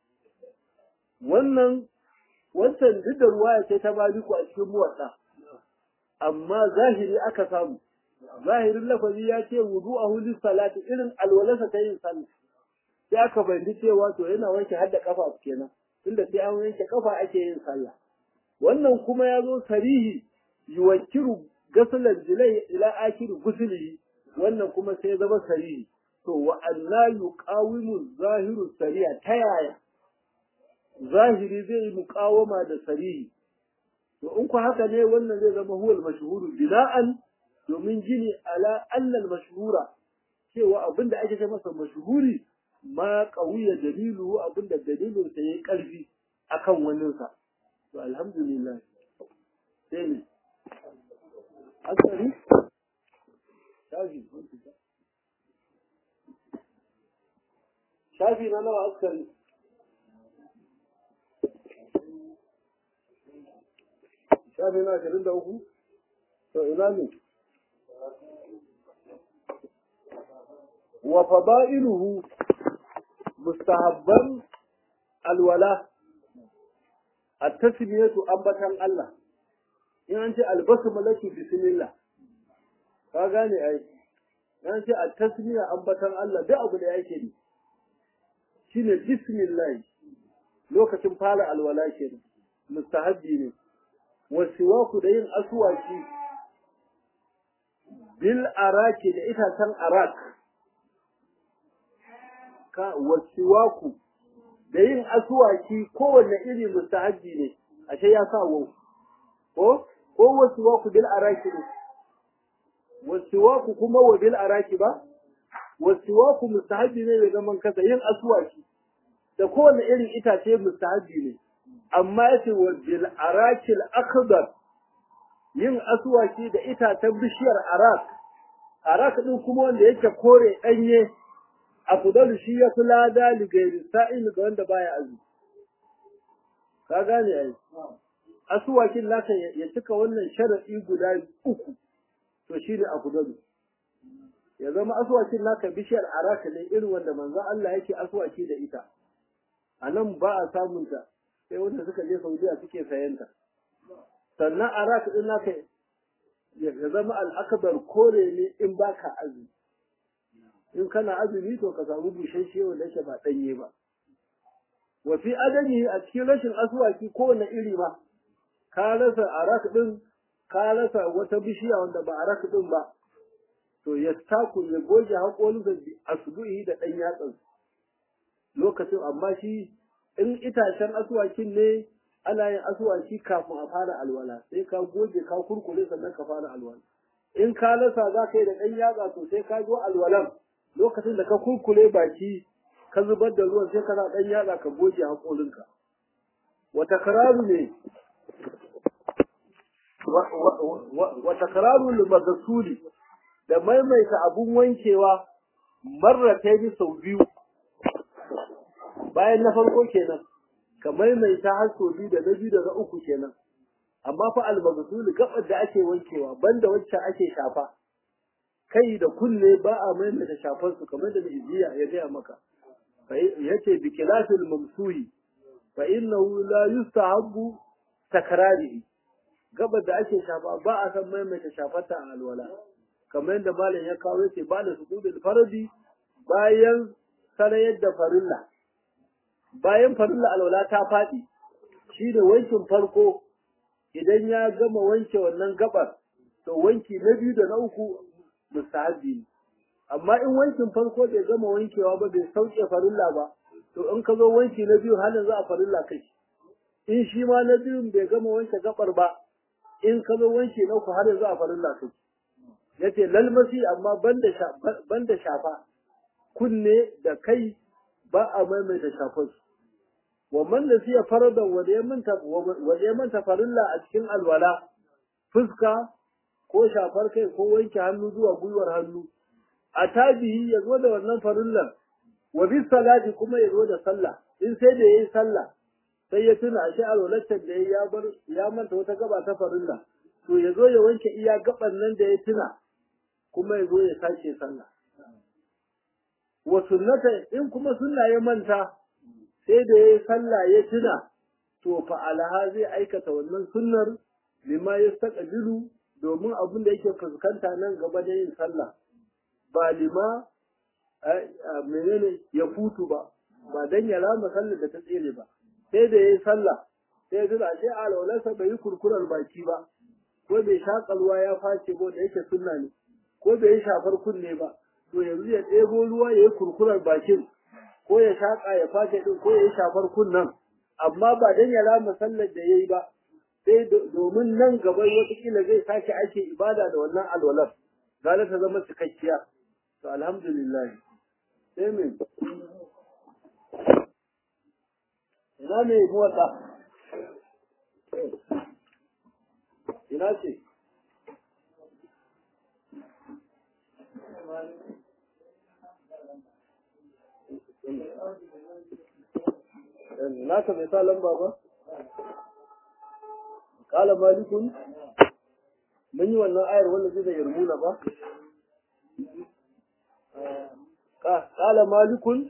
wannan wancan duk da ruwaya ce ta maliku a cikin muwatta amma zahiri aka samu zahirin lafazi ya ce wudu'ahu lis salati irin alwalasa ta yin sallah sai aka bayyana cewa to yana wanke hadda kafa kenan tunda sai an wanke kafa ake yin sallah wannan kuma ya zo sarihi yuwakiru gasalan jilai ila akiri gusuli wannan kuma sai zama sarihi to wa anna yuqawimu zahiru sariya ta yaya zahiri zai yi muqawama da sarihi to in ku haka ne wannan zai zama huwal mashhuru bina'an domin gini ala annal mashhura cewa abinda ake ce masa mashhuri ma qawiya dalilu abinda dalilin sa yayi karfi akan wannan sa to alhamdulillah sai ne asali shafi shafi na nawa askari shafi na ashirin da uku to ina ne wa fada'iluhu mustahabban alwala at-tasmiyatu ambatan Allah in an ce albasmalatu bismillah ka gane ai in an ce at-tasmiya ambatan Allah duk abu da yake ne shine bismillah lokacin fara alwala kenan mustahabbi ne wasiwaku da yin aswaki bil araki da itacen arak ka wasiwaku da yin aswaki kowanne iri mustahabbi ne ashe ya sa wau ko ko wasiwaku bil araki ne wasiwaku kuma wa bil araki ba wasiwaku mustahabbi ne da zaman kasa yin aswaki da kowanne irin itace mustahabbi ne amma yace wa bil arakil akhdar yin aswaki da itacen bishiyar arak arak din kuma wanda yake kore danye afdalu shi ya fi lada ligairi sa'il ga wanda baya azumi ka gane ai aswakin naka ya cika wannan sharadi guda uku to shi ne afdalu ya zama aswakin naka bishiyar arak ne irin wanda manzo Allah yake aswaki da ita a nan ba a samun ta sai wanda suka je Saudiya suke sayan ta sannan arak din naka ya zama al'akbar kore ne in baka azumi in kana azumi to ka samu bushashe wanda yake ba danye ba wa fi adami a cikin rashin aswaki kowane iri ba ka rasa arak din ka rasa wata bishiya wanda ba arak din ba to ya taku ya goge haƙolinsa asbuhi da ɗan yatsan lokacin amma shi in itacen aswakin ne ana yin aswaki kafin a fara alwala sai ka goge ka kurkure sannan ka fara alwala in ka lasa za ka yi da ɗan yatsa to sai ka zo alwalan lokacin da ka kurkure baki ka zubar da ruwan sai kana ɗan yatsa ka goge haƙolinka wata kararu ne wata kararu limagasuli da maimaita abun wankewa marrata bi sau biyu bayan na farko kenan ka maimaita har sau biyu da na biyu da na uku kenan amma fa almagasuli gabar da ake wankewa banda wacce ake shafa kai da kunne ba a maimaita shafar su kamar da ijiya ya gaya maka yace bi kilafil mamsuhi fa innahu la yustahabbu takrarihi gabar da ake shafa ba a san maimaita shafata a alwala kamar yadda malam ya kawo yace ba da sujudul fardi bayan sarayar da farilla bayan farilla alwala ta faɗi shi da wankin farko idan ya gama wanke wannan gabar to wanki na biyu da na uku mustahabi ne amma in wankin farko bai gama wankewa ba bai sauke farilla ba to in ka zo wanki na biyu halin za a farilla kai in shi ma na biyun bai gama wanke gabar ba in ka zo wanki na uku halin za a farilla kai yace lalmasi amma banda banda shafa kunne da kai ba a maimaita shafar wa man nasiya faradan wa ya manta wa ya manta farilla a cikin alwala fuska ko shafar kai ko wanke hannu zuwa gwiwar hannu a tabihi ya zo da wannan farillan wa bis salati kuma ya zo da sallah in sai da yayi sallah sai ya tuna ashe alwalatar da ya bar ya manta wata gaba ta farilla to ya zo ya wanke iya gaban nan da ya tuna kuma ya zo ya sake sallah wa sunnata in kuma sunna ya manta sai da yayi sallah ya tuna to fa alaha zai aikata wannan sunnar lima yastaqbilu domin abin da yake fuskanta nan gaba da yin sallah ba lima menene ya futu ba ba dan ya rama sallar da ta tsere ba sai da yayi sallah sai ya ashe alwalarsa bai yi kurkurar baki ba ko bai shakalwa ya face ko da yake sunna ne ko bai yi shafar kunne ba to yanzu ya ɗebo ruwa ya yi kurkurar bakin ko ya shaƙa ya face ɗin ko ya yi shafar kunnen amma ba dan ya rama sallar da ya yi ba sai domin nan gaba watakila zai sake ake ibada da wannan alwalar za ta zama cikakkiya to alhamdulillah sai me ina ne muwatsa ina ce naka bai sa lamba ba kala malikun mun yi wannan ayar wanda zai da yarmuna ba kala malikun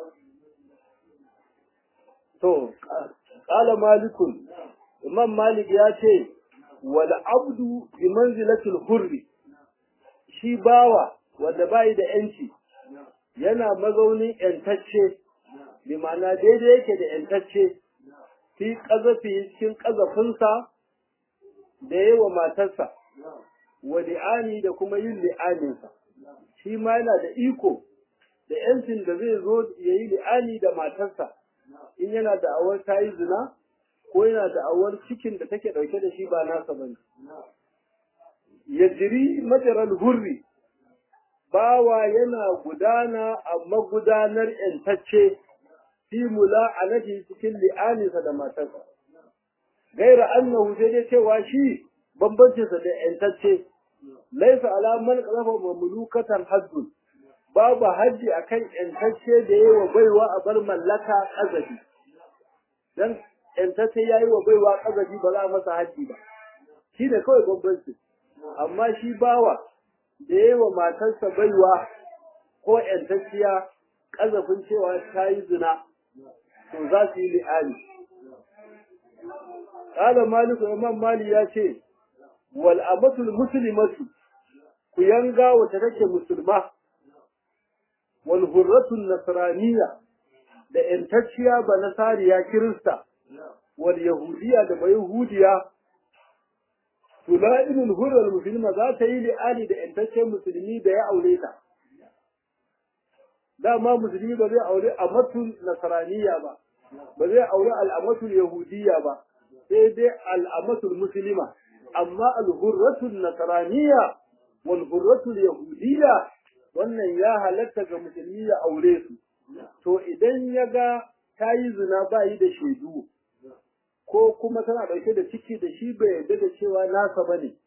to kala malikun imam malik ya ce wal abdu bi manzilatil hurri shi bawa wanda bai da yanci yana mazaunin yantacce bi ma'ana daidai yake da yantacce fi ƙazafi cikin ƙazafinsa da yi wa matarsa wa li'ani da kuma yin li'aninsa shi ma yana da iko da yancin da zai zo ya yi li'ani da matarsa in yana da awar ta yi zina ko yana da awar cikin da take ɗauke da shi ba nasa ba ne ya jiri majaral hurri bawa yana gudana a magudanar ‘yantacce fi mula'anati cikin li'aninsa da matarsa. Gaira annahu sai dai cewa shi bambancinsa da ‘yantacce, laisa alamar ƙazafa mamlukatan haddun, babu haddi a kan ‘yantacce da yi wa baiwa a bar mallaka ƙazafi. Don ‘yantacce ya yi wa baiwa ƙazafi ba za a masa haddi ba, shi ne kawai bambanci. Amma shi bawa da yi wa matarsa baiwa ko ‘yantacciya ƙazafin cewa ta yi zina, to za su yi li'ani. Ƙala Maliku Imam Mali ya ce, wal amatul muslimatu ku yanga wata take musulma, wal hurratul nasraniya da ‘yantacciya ba nasariya Kirista, wal yahudiya da ba yahudiya tula'inul hurral musulma za ta yi li'ani da ‘yantaccen musulmi da ya aure ta. Dama musulmi ba zai aure amatul nasaraniya ba, ba zai aure al'amatul yahudiya ba, sai dai al'amatul musulma. Amma al-hurratul nasaraniya wal hurratul yahudiya wannan ya halatta ga musulmi ya aure su. To idan ya ga ta yi zina ba yi da shaidu, ko kuma tana ɗauke da ciki da shi bai yarda da cewa nasa ba ne.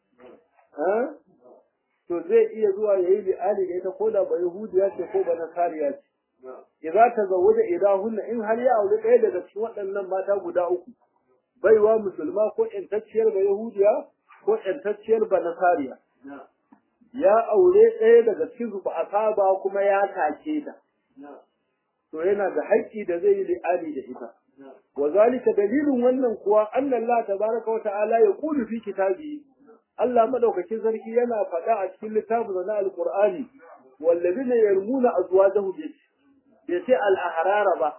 To zai iya zuwa ya yi li'ali da ita ko da ba Yahudiya ce ko ba Nasariya ce. Iza ta zawo da idahunna in har ya auri ɗaya daga cikin waɗannan mata guda uku. Baiwa musulma ko ƴantacciyar ba Yahudiya ko ƴantacciyar ba Nasariya. Ya aure ɗaya daga cikin su ba a saba kuma ya take ta. to yana da haƙƙi da zai yi li'ani da ita wa zalika dalilin wannan kuwa anna Allah tabaraka wa ta'ala ya qulu fi kitabi Allah madaukakin sarki yana faɗa a cikin littafin na alqur'ani wallazina yarmuna azwajahum bai ce al-ahrara ba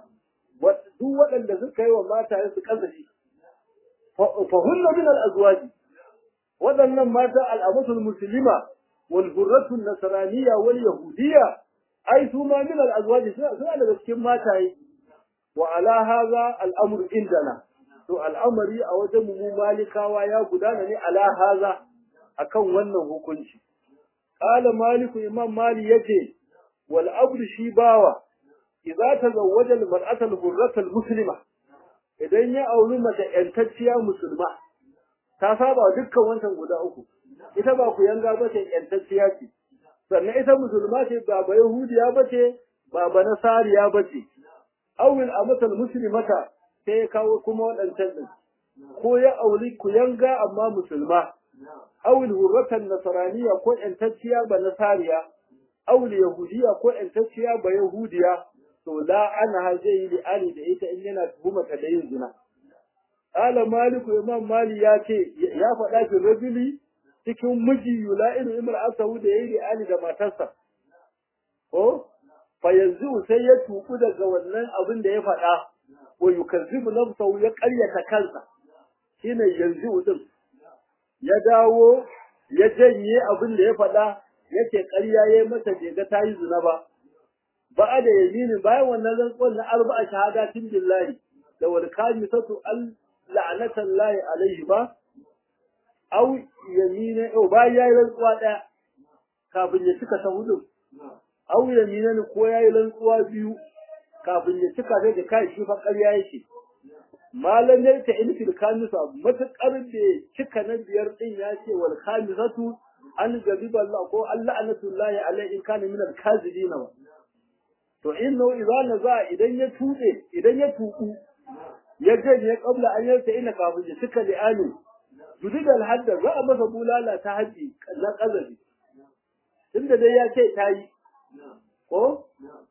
duk waɗanda suka yi wa mata su kazafi fa hunna min al-azwaji waɗannan mata al'amatul musulma wal hurratu nasraniyya wal yahudiyya ai su ma min al azwaji suna daga cikin mataye wa ala hadha al amru indana to al'amari a wajen mu malikawa ya gudana ne ala hadha akan wannan hukunci qala maliku imam mali yace wal abdu shi bawa idza tazawwaja al mar'ata al hurrata al muslima idan ya auri mace yantacciya musulma ta saba dukkan wancan guda uku ita ba ku yanga ba ce yantacciya ce sannan ita musulma ce ba ba yahudiya ba ce ba ba nasariya ba ce awil amatal muslimata sai ya kawo kuma waɗancan din ko ya auri ku yanga amma musulma awil hurratan nasaraniya ko yantacciya ba nasariya awil yahudiya ko yantacciya ba yahudiya to la ana zai yi li'ani da ita in yana tuhumata da yin zina Ƙala Maliku Imam Mali ya ce ya faɗa fi rajuli cikin miji yula'inu imar asahu da yayi ali da matarsa. Ko fa yanzu sai ya tuku daga wannan abin da ya faɗa wa yukazzibu nafsahu ya ƙaryata kansa. Shine yanzu din. Ya dawo ya janye abin da ya faɗa yake ƙarya yayi mata bai ga tayi zina ba. Ba'a da yamini bayan wannan rantsuwar na arba'a shahadatin billahi da wal kamisatu al la'anatan lahi alaihi ba, au yamina, au bayan ya yi rantsuwa ɗaya kafin ya cika ta hudu, au yamina ne ko ya yi rantsuwa biyu kafin ya cika ta da kai shi fa ƙarya yake. Malam ya ta in fil kamisa matuƙar da cika na biyar ɗin ya ce wal kamisatu an gabi Allah ko Allah anatullahi alaihi in kana min al-kazibina wa. To in nau idza za idan ya tuɗe idan ya tuku ya janye kabla an yarta ina kafin ya cika li'ani yudid al-hadda za a masa bulala ta haji na kazabi tunda dai ya ce ta yi ko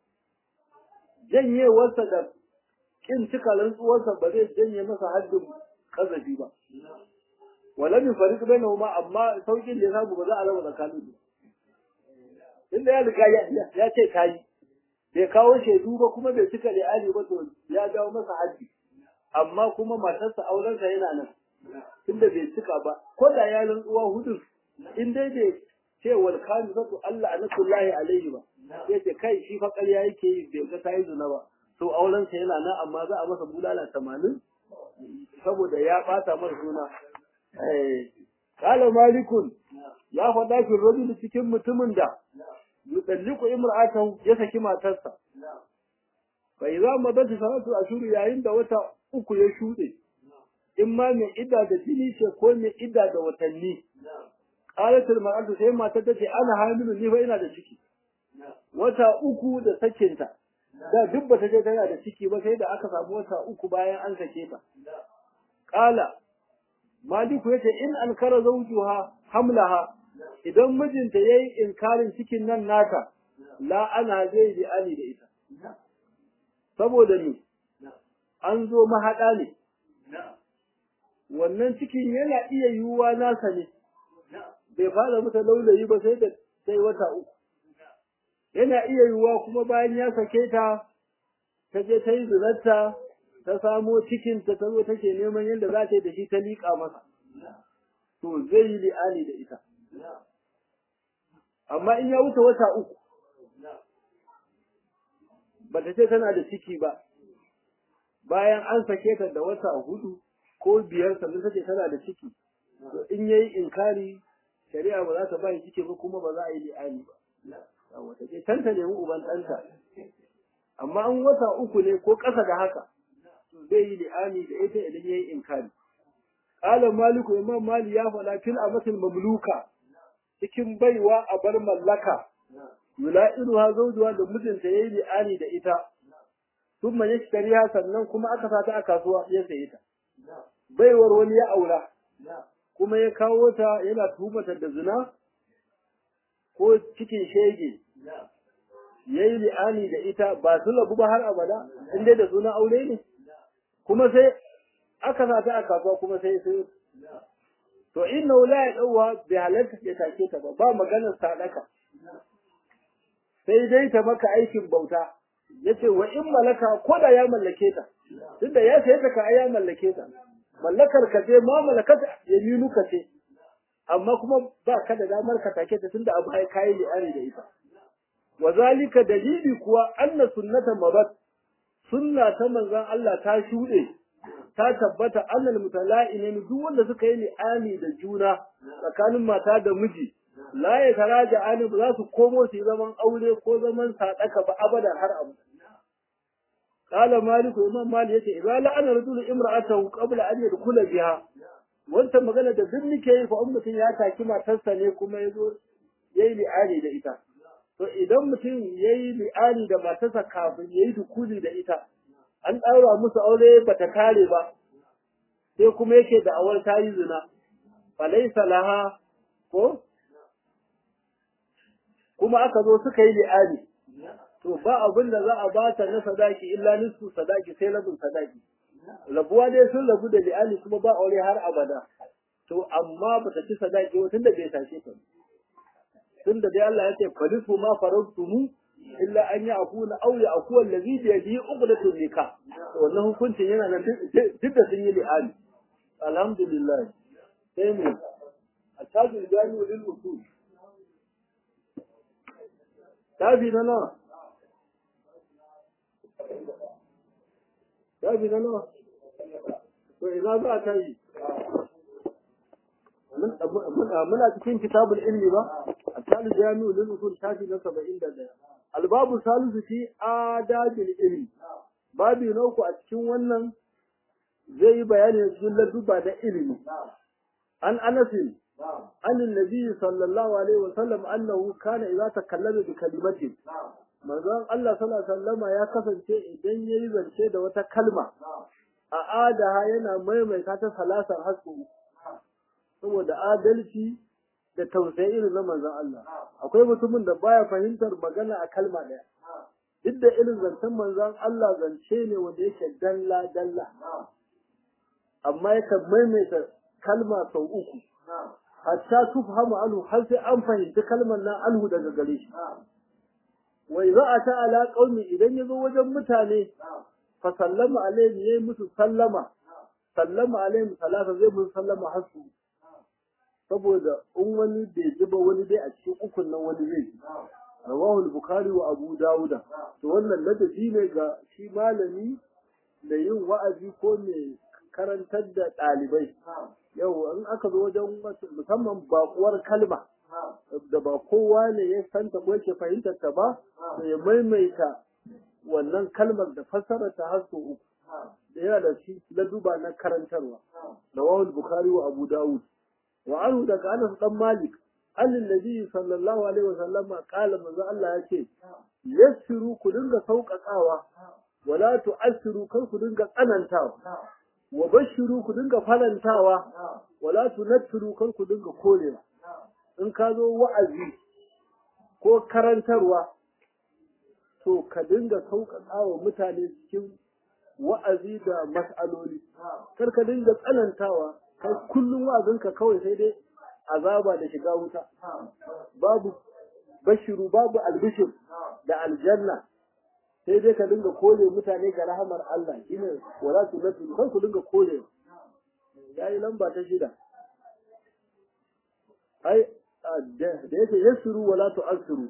janye wasa da kin cika rantsuwarsa ba zai janye masa haddin kazabi ba wala min fariq bainahuma amma saukin da ya samu ba za a raba tsakanin su inda ya riga ya ce ta yi bai kawo shaidu ba kuma bai cika li'ani ba to ya jawo masa haddi amma kuma matarsa aurensa yana nan tunda bai cika ba ko da ya rantsuwa hudu in dai bai ce wal kamisatu Allah anatullahi alaihi ba sai ce kai shi fa ƙarya yake yi bai ga tayi zina ba to aurensa yana nan amma za a masa bulala 80 saboda ya bata masa suna eh qala malikun ya faɗa fi rajul cikin mutumin da yutalliqu imra'atahu ya saki matarsa fa idza madat salatu ashuru yayin da wata uku ya shuɗe, in ma mai idda da jini ce ko mai idda da watanni. Ƙalatul ma'adu sai matar ta ce ana hamilu ni fa ina da ciki. Wata uku da sakinta, da duk ba ta je tana da ciki ba sai da aka samu wata uku bayan an sake ta. Ƙala, Maliku ya ce in an kara zaujuha hamlaha idan mijinta ya yi inkarin cikin nan nata, la ana zai bi ani da ita. Saboda ni, an zo mahaɗa ne, wannan cikin yana iya yiwuwa nasa ne, bai fara mata laulayi ba sai da sai wata uku. Yana iya yiwuwa kuma bayan ya sake ta, ta je ta yi zinarta, ta samo cikinta ta zo take neman yadda za ta yi da shi ta liƙa masa. To zai yi li'ani da ita. Amma in ya wuce wata uku, ba ta ce tana da ciki ba, bayan an sake ta da wata hudu ko biyar sannan take tana da ciki to in yayi inkari shari'a ba za ta bai ciki ba kuma ba za a yi li'ani ba wata ce tanta nemi uban ɗanta amma an wata uku ne ko ƙasa da haka to zai yi li'ani da ita idan yayi inkari qala maliku imam mali ya faɗa fil amatil mamluka cikin baiwa a bar mallaka yula'iruha zawjuha da mijinta yayi li'ani da ita thumma yashtariha sannan kuma aka sata a kasuwa ya saye ta baiwar wani ya aura kuma ya kawo ta yana tuhumata da zina ko cikin shege yayi li'ani da ita ba su labu ba har abada in dai da sunan aure ne kuma sai aka sa ta a kasuwa kuma sai sai to inna la ya dauwa bai halarta ya take ta ba ba maganar sadaka sai dai ta maka aikin bauta yace wa in malaka ko da ya mallake ta tunda ya sai ta ka ya mallake ta mallakar ka ce ma malakata yaminu ka ce amma kuma ba ka da damar ka take ta tunda abu ai kai li'ani da ita wa zalika dalili kuwa anna sunnata mabat sunna ta manzon Allah ta shude ta tabbata annal mutala'inin duk wanda suka yi li'ani da juna tsakanin mata da miji la ya taraja ani ba za su komo su yi zaman aure ko zaman sadaka ba abadan har abu qala malik imam malik yace idza la'ana rajulu imra'atahu qabla an yadkhula biha wannan magana da duk nake yi fa ummatin ya taki matarsa ne kuma yazo yayi li'ani da ita to idan mutum yayi li'ani da matarsa kafin yayi dukuli da ita an daura musu aure bata kare ba sai kuma yake da awar tayi zina falaysa laha ko kuma aka zo suka yi li'ani to ba abin da za a ba ta na sadaki illa nisfu sadaki sai rabin sadaki rabuwa dai sun rabu da li'ani kuma ba aure har abada to amma ba ta ci sadaki ba tunda bai tashe ta tunda dai Allah ya ce falisu ma faradtumu illa an ya akuna aw ya akuwa allazi bi yadihi uqdatun nikah wannan hukuncin yana nan duk da sun yi li'ani alhamdulillah sai mu التاج الجامع للأصول tabi na nawa tabi na nawa to ina za ta yi muna cikin kitabul ilmi ba a talib jami'u lil usul tafi na 71 albabu salisu fi adabil ilmi babi na uku a cikin wannan zai yi bayani cikin ladduba da ilimi an anasin عن النبي صلى الله عليه وسلم أنه كان إذا تكلم بكلمة manzon Allah sallallahu alaihi wasallama ya kasance idan yayi zance da wata kalma a adaha yana maimaita ta salasar hasu saboda adalci da tausayi irin na manzon Allah akwai mutumin da baya fahimtar magana a kalma daya duk da irin zancen manzon Allah zance ne wanda yake dalla dalla amma yakan maimaita kalma sau uku hatta tufhamu anhu har sai an fahimci kalmar nan anhu daga gare shi wa idza ata ala qaumi idan yazo wajen mutane fa sallama alaihim yayi musu sallama sallama alaihim salasa zai musu sallama hasu saboda in wani bai ji ba wani dai a cikin ukun nan wani zai ji rawahu al-bukhari wa abu dauda to wannan ladabi ne ga shi malami da yin wa'azi ko mai karantar da ɗalibai yau in aka zo wajen musamman bakuwar kalma da ba kowa ne ya santa ko yake fahimtar ta ba da ya maimaita wannan kalmar da fassara ta har uku da yana da shi na duba na karantarwa da wawul bukhari wa abu dawud wa anhu daga anas dan malik annal nabi sallallahu alaihi wa sallama qala manzo Allah yace yassiru ku dinga sauƙaƙawa wala tu'assiru kar ku dinga tsanantawa wa bashiru ku dinga farantawa wala tunattiru kar ku dinga korewa in ka zo wa'azi ko karantarwa to ka dinga sauƙaƙa wa mutane cikin wa'azi da mas'aloli kar ka dinga tsanantawa kai kullum wa'azinka kawai sai dai azaba da shiga wuta babu bashiru babu albishir da aljanna sai dai ka dinga kore mutane ga rahamar Allah shine wala tu nasu kan ku dinga kore yayi lamba ta shida ai da yake yasuru wala tu asiru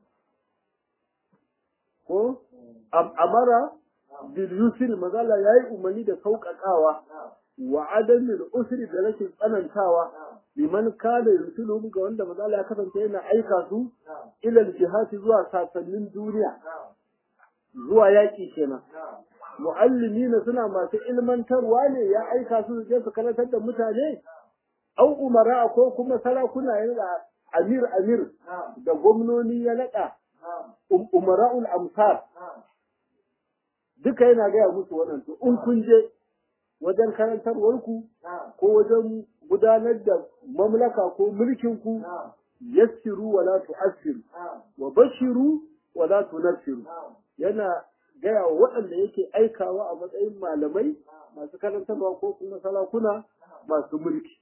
ko amara bil yusri magala yayi umarni da sauƙaƙawa wa adamil usri da rashin tsanantawa liman kana yusulu ga wanda magala ya kasance yana aika su ilal jihati zuwa sasannin duniya zuwa yaƙi kenan mu'allimina suna masu ilmantarwa ne ya aika su je su karantar da mutane au umara ko kuma sarakuna ya naɗa amir amir da gwamnoni ya naɗa umara'ul amsar duka yana gaya musu wannan to in kun je wajen karantarwarku ko wajen gudanar da mamlaka ko mulkinku yassiru wala tu'assiru wa bashiru wa la tunfiru yana gaya wa waɗanda yake aikawa a matsayin malamai masu karantarwa ko kuma sarakuna masu mulki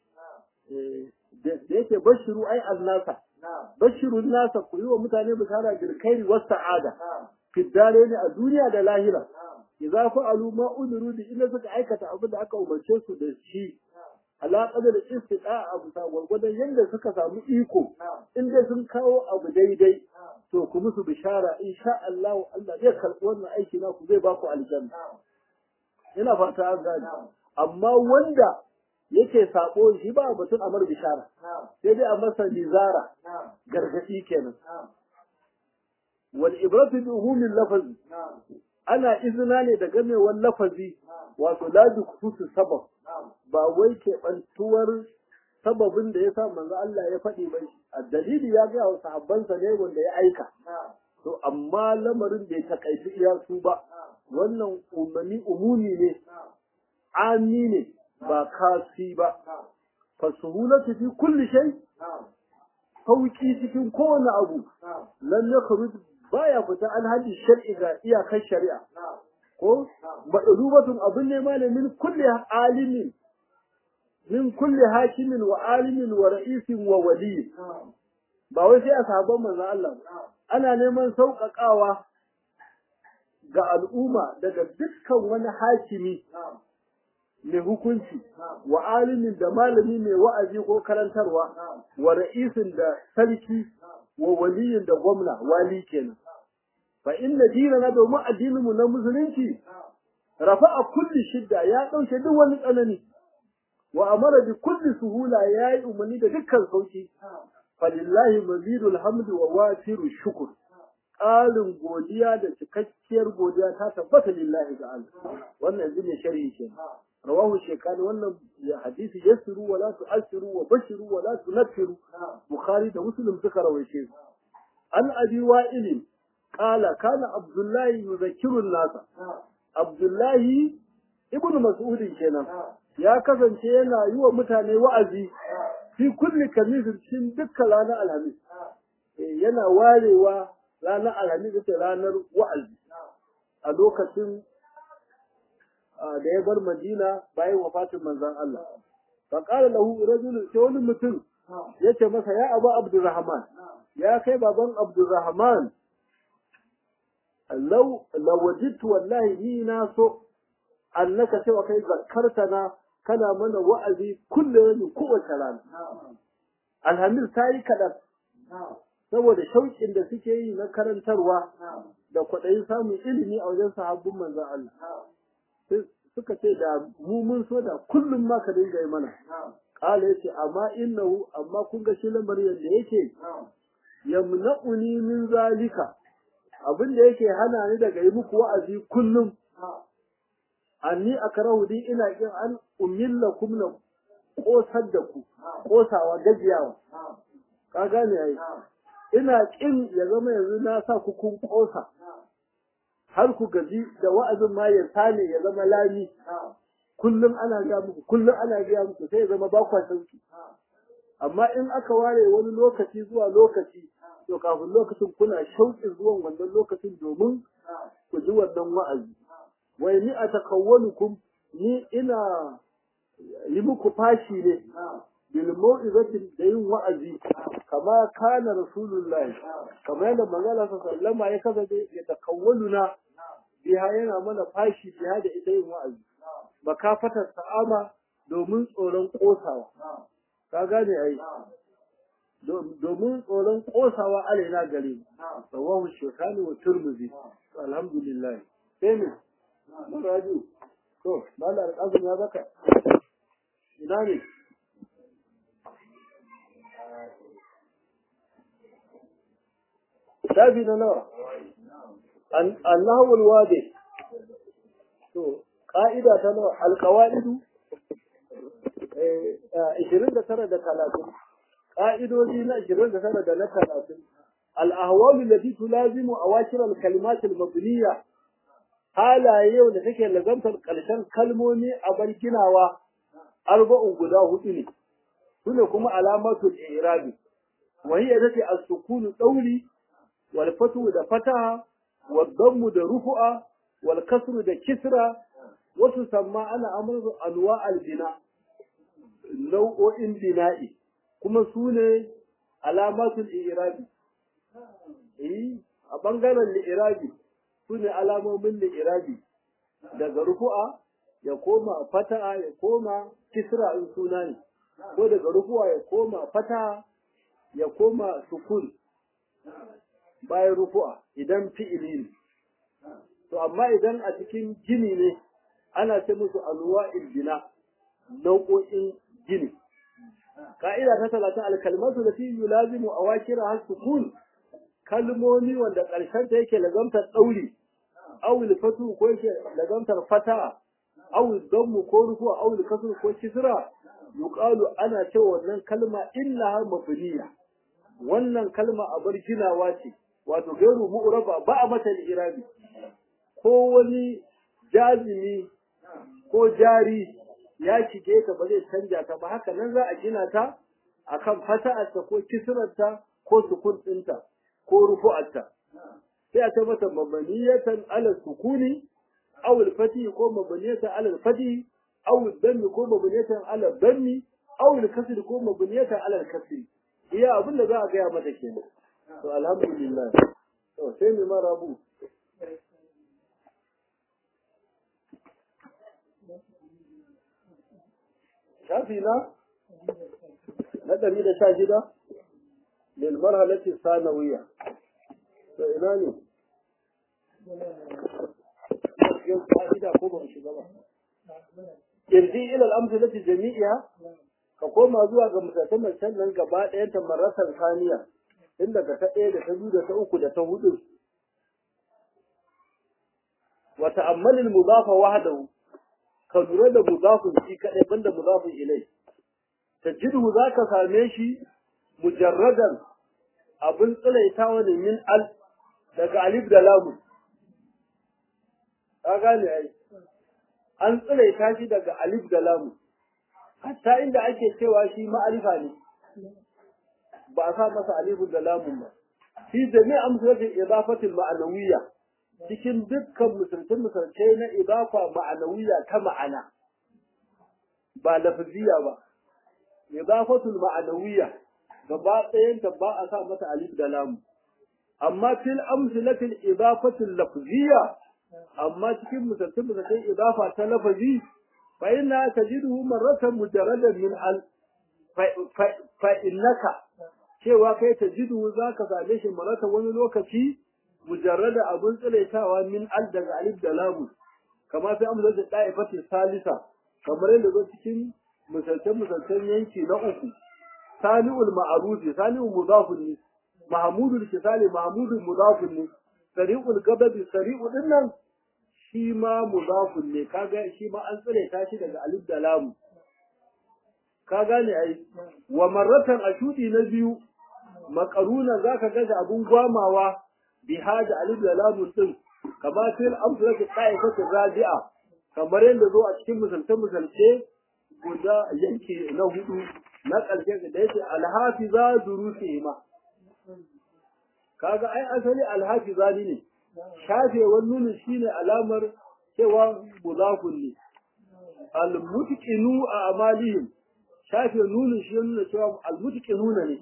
da yake bashiru ai annasa bashirun nasa ku yi wa mutane bishara bil khairi was sa'ada fi ne a duniya da lahira idza fa'alu ma umiru bi inda suka aikata abin da aka umarce su da shi ala qadar istida'a abu sa gwargwadon yanda suka samu iko in dai sun kawo abu daidai to ku musu bishara insha Allah Allah zai karɓi wannan aiki na ku zai ba ku aljanna ina fata an gane amma wanda yake sabo shi ba batun amar bishara sai dai a masa nizara gargadi kenan wal ibratu bi umumil lafazi ana izina ne da gamewar lafazi wato la bi khususi sabab ba wai ke bantuwar sababin da yasa manzo Allah ya faɗi ba a dalili ya ga wa sahabbansa ne wanda ya aika to amma lamarin bai takaici iya su ba wannan umami umumi ne ami ne ba kasi ba fasuhulatu fi kulli shay sauki cikin kowane abu lam yakhruj baya fita an hadi shar'i ga iyakar shari'a ko madlubatun abun ne ma ne min kulli alimin min kulli hakimin wa alimin wa ra'isin wa wali ba wai sai a sabon manzo Allah ana neman sauƙaƙawa ga al'umma daga dukkan wani hakimi mai hukunci wa alimin da malami mai wa'azi ko karantarwa wa ra'isin da sarki wa waliyin da gwamna wali kenan fa inna dinana domin addinin mu na musulunci rafa'a kulli shidda ya dauke duk wani tsanani wa amara bi kulli suhula yayi umarni da dukkan sauki falillahi mazidul hamdu wa wasiru shukr ƙarin godiya da cikakkiyar godiya ta tabbata lillahi ga Allah wannan yanzu ne sharhi ke rawahu shekani wannan hadisi yasiru wa la tu'assiru wa bashiru wa la tunfiru bukhari da muslim suka rawaice su an abi wa'il qala kana abdullahi yuzakkiru nasa abdullahi ibn mas'ud kenan ya kasance yana yi wa mutane wa'azi fi kulli kamisin cikin dukkan ranar alhamis yana warewa ranar alhamis ita ranar wa'azi a lokacin da ya bar madina bayan wafatin manzon Allah fa qala lahu rajulun sai wani mutum yace masa ya abu abdurrahman ya kai baban abdurrahman law lawajidtu wallahi ni na so annaka cewa kai zakartana kana mana wa'azi kullum kowace rana alhamis ta yi kaɗan saboda shauƙin da suke yi na karantarwa da kwaɗayin samun ilimi a wajen sahabbun manzan Allah. Suka ce da mu mun so da kullum ma ka dinga yi mana. Ƙala ya ce, amma innahu amma kun ga shi lamarin yadda yake yamna'uni min zalika abin da yake hana ni daga yi muku wa'azi kullum. Anni akrahu di ina kin an umilla kumna kosar da ku, kosawa gajiyawa. Ka gane ai. ina kin ya zama yanzu na sa ku kun kosa har ku gaji da wa'azin ma ya sane ya zama lami kullum ana ga muku kullum ana ga muku sai ya zama ba kwa sauki amma in aka ware wani lokaci zuwa lokaci to kafin lokacin kuna shauƙin zuwan wannan lokacin domin ku ji wannan wa'azi wai ni a takawwalukum ni ina yi muku fashi ne bil mau'izatin da yin wa'azi kama kana rasulullahi kama yadda manzala sallama ya kasance ya takawwaluna biha yana mana fashi biha da ita yin wa'azi makafatar sa'ama domin tsoron kosawa ka gane ai domin tsoron kosawa alaina gare rawahu shekani wa turmuzi alhamdulillah sai ne maraju to malar azumi ya baka ina ne shafi na nawa annahul wadi to ka'ida ta nawa alqawaidu eh 29 da 30 ka'idoji na 29 da na 30 al-ahwal allati tulazimu awakir al-kalimat al-mabniya halaye yau da take lazantar karshen kalmomi a bar ginawa arba'un guda hudu ne sune kuma alamatul i'rabi wa hiya tati as-sukun dawli wal fatu da fataha wal dammu da rufu'a wal kasru da kisra wasu samma ana amru anwa al bina nau'o'in bina'i kuma su ne alamatul i'rabi eh a bangaren li'irabi su ne alamomin li'irabi daga rufu'a ya koma fata'a ya koma kisra in suna ne ko daga rufu'a ya koma fata'a ya koma sukun bayan rufu'a idan fi'ili ne to amma idan a cikin gini ne ana ce musu anwa'il bina nau'o'in gini ka'ida ta talatin alkalmatu da fi yulazimu awakira har sukun kalmomi wanda ƙarshen ta yake lazamtar ɗauri awul fatu ko yake lazamtar fata awul dammu ko rufu awul kasru ko kisra yuqalu ana cewa wannan kalma innaha mabniya wannan kalma a bar ginawa ce wato gairu mu'raba ba a mata irabi ko wani jazimi ko jari ya shige ta ba zai canja ta ba haka nan za a gina ta akan fata'arta ko kisrarta ko sukun ɗinta ko rufu'arta sai a tabbata mabaniyatan ala sukuni aw al-fati ko mabaniyatan ala al-fati aw al-dammi ko mabaniyatan ala al-dammi aw al-kasri ko mabaniyatan ala al-kasri iya abin da za a gaya mata kenan to alhamdulillah to sai mu marabu shafi na na ɗari da sha shida للمرحلة الثانوية فإناني irji ila al-amsalati jami'iha ka koma zuwa ga misaltan can nan gaba ɗayan ta marasar saniya tun daga ta ɗaya da ta biyu da ta uku da ta hudu wa ta'ammal al-mudafa wahdahu ka lura da mudafin shi kadai banda mudafin ilai tajidu zaka same shi mujarradan abin tsilaitawa ne min al daga alif da lamu ka gane ai an tsilaita shi daga alif da lamu hatta inda ake cewa shi ma'arifa ne ba a sa masa alif da lamun ba fi jami'a amsalatin idafatil ma'anawiyya cikin dukkan misalcin misalce na idafa ma'anawiyya ta ma'ana ba lafziya ba idafatul ma'anawiyya gaba ɗayanta ba a sa mata alif da lamu amma fil amsalatil idafatil lafziyya amma cikin misalcin misalcin idafa ta lafazi fa inna tajiduhu marratan mujarradan min al fa innaka cewa kai tajiduhu zaka same shi marratan wani lokaci mujarrada abun tsilaitawa min al daga alif da lamu kama fi amsalatil da'ifati salisa kamar yadda zo cikin misalcin misalcin yanki na uku sani'ul ma'arufi sani'ul mudafun ne mahmudul kisali mahmudul mudafun ne sari'ul gababi sari'u dinnan shi ma mudafun ne kaga shi ma an tsire ta shi daga alif da lamu ka gane ai wa marratan ashudi na biyu makaruna zaka ga da abun gwamawa bi hada alif da lamu din kama fil amsalati qa'ifatu rabi'a kamar yadda zo a cikin misalce misalce guda yanki na hudu na ƙarshe da yake alhafiza durusi ma kaga ai asali alhafiza ne shafewar nunin shine alamar cewa mudafun ne almutqinu a amalihim shafe nunin shi nuna cewa almutqinuna ne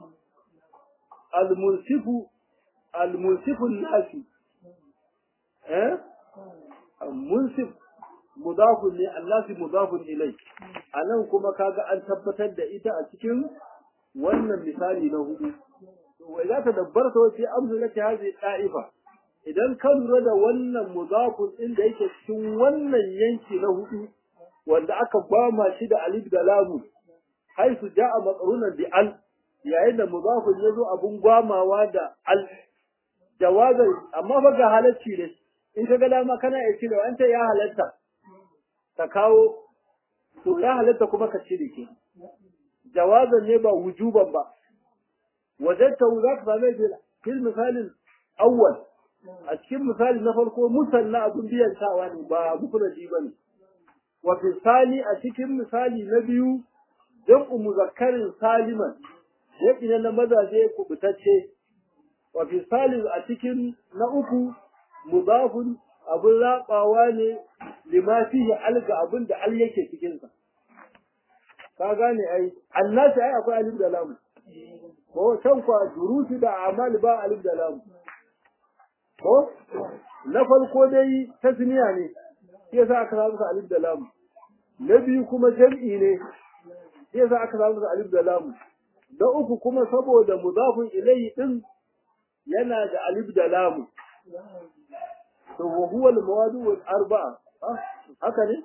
almunsifu almunsifu nasi eh munsif mudafun ne allasi mudafun ilai anan kuma kaga an tabbatar da ita a cikin wannan misali na hudu wa za ta dabbarta wace amsalati hadhihi da'ifa idan ka lura da wannan mudafun din da yake cikin wannan yanki na hudu wanda aka bama shi da alif da lamu haisu ja'a maqrunan bi al yayin da mudafun yazo abun gwamawa da al jawazan amma fa ga halacci ne in ka ga dama kana iya cire wanda ya halatta ka kawo to ya halatta kuma ka cire ke jawazan ne ba wujuban ba wajadta za ka same shi fil misalin awwal a cikin misali na farko musanna abun biyan sawa ne ba mufradi ba ne wa fi sani a cikin misali na biyu jam'u muzakkarin saliman yaki na mazaje kubutacce wa fi salis a cikin na uku mudafun abin rabawa ne lima fihi alga abin da al yake cikin sa ka gane ai annasi ai akwai alif da lam ko can kwa durusi da amal ba alif da lam ko na farko dai tasniya ne shi yasa aka samu alif da lam na biyu kuma jam'i ne shi yasa aka samu alif da lam da uku kuma saboda mudafun ilayhi din yana da alif da lam to wa huwa al-mawadu al-arba'a haka ne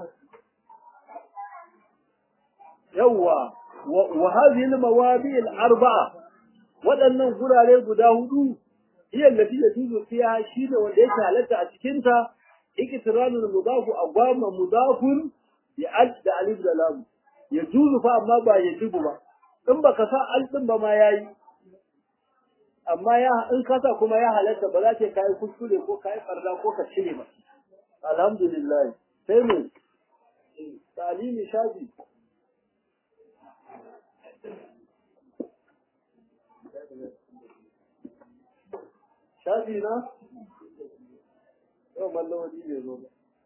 yawwa wa hadhihi al-mawadi al-arba'a waɗannan gurare guda hudu hiya allati yajuzu fiha shi da wanda yake halatta a cikin ta iktiranul mudafu agwama mudafun bi al da alif da lam yajuzu fa amma ba yajibu ba in baka sa al din ba ma yayi amma ya in ka sa kuma ya halatta ba za ka kai kuskure ko kai farda ko ka cire ba alhamdulillah sai mu talimi shafi shafi na yau mallawadi bai zo ba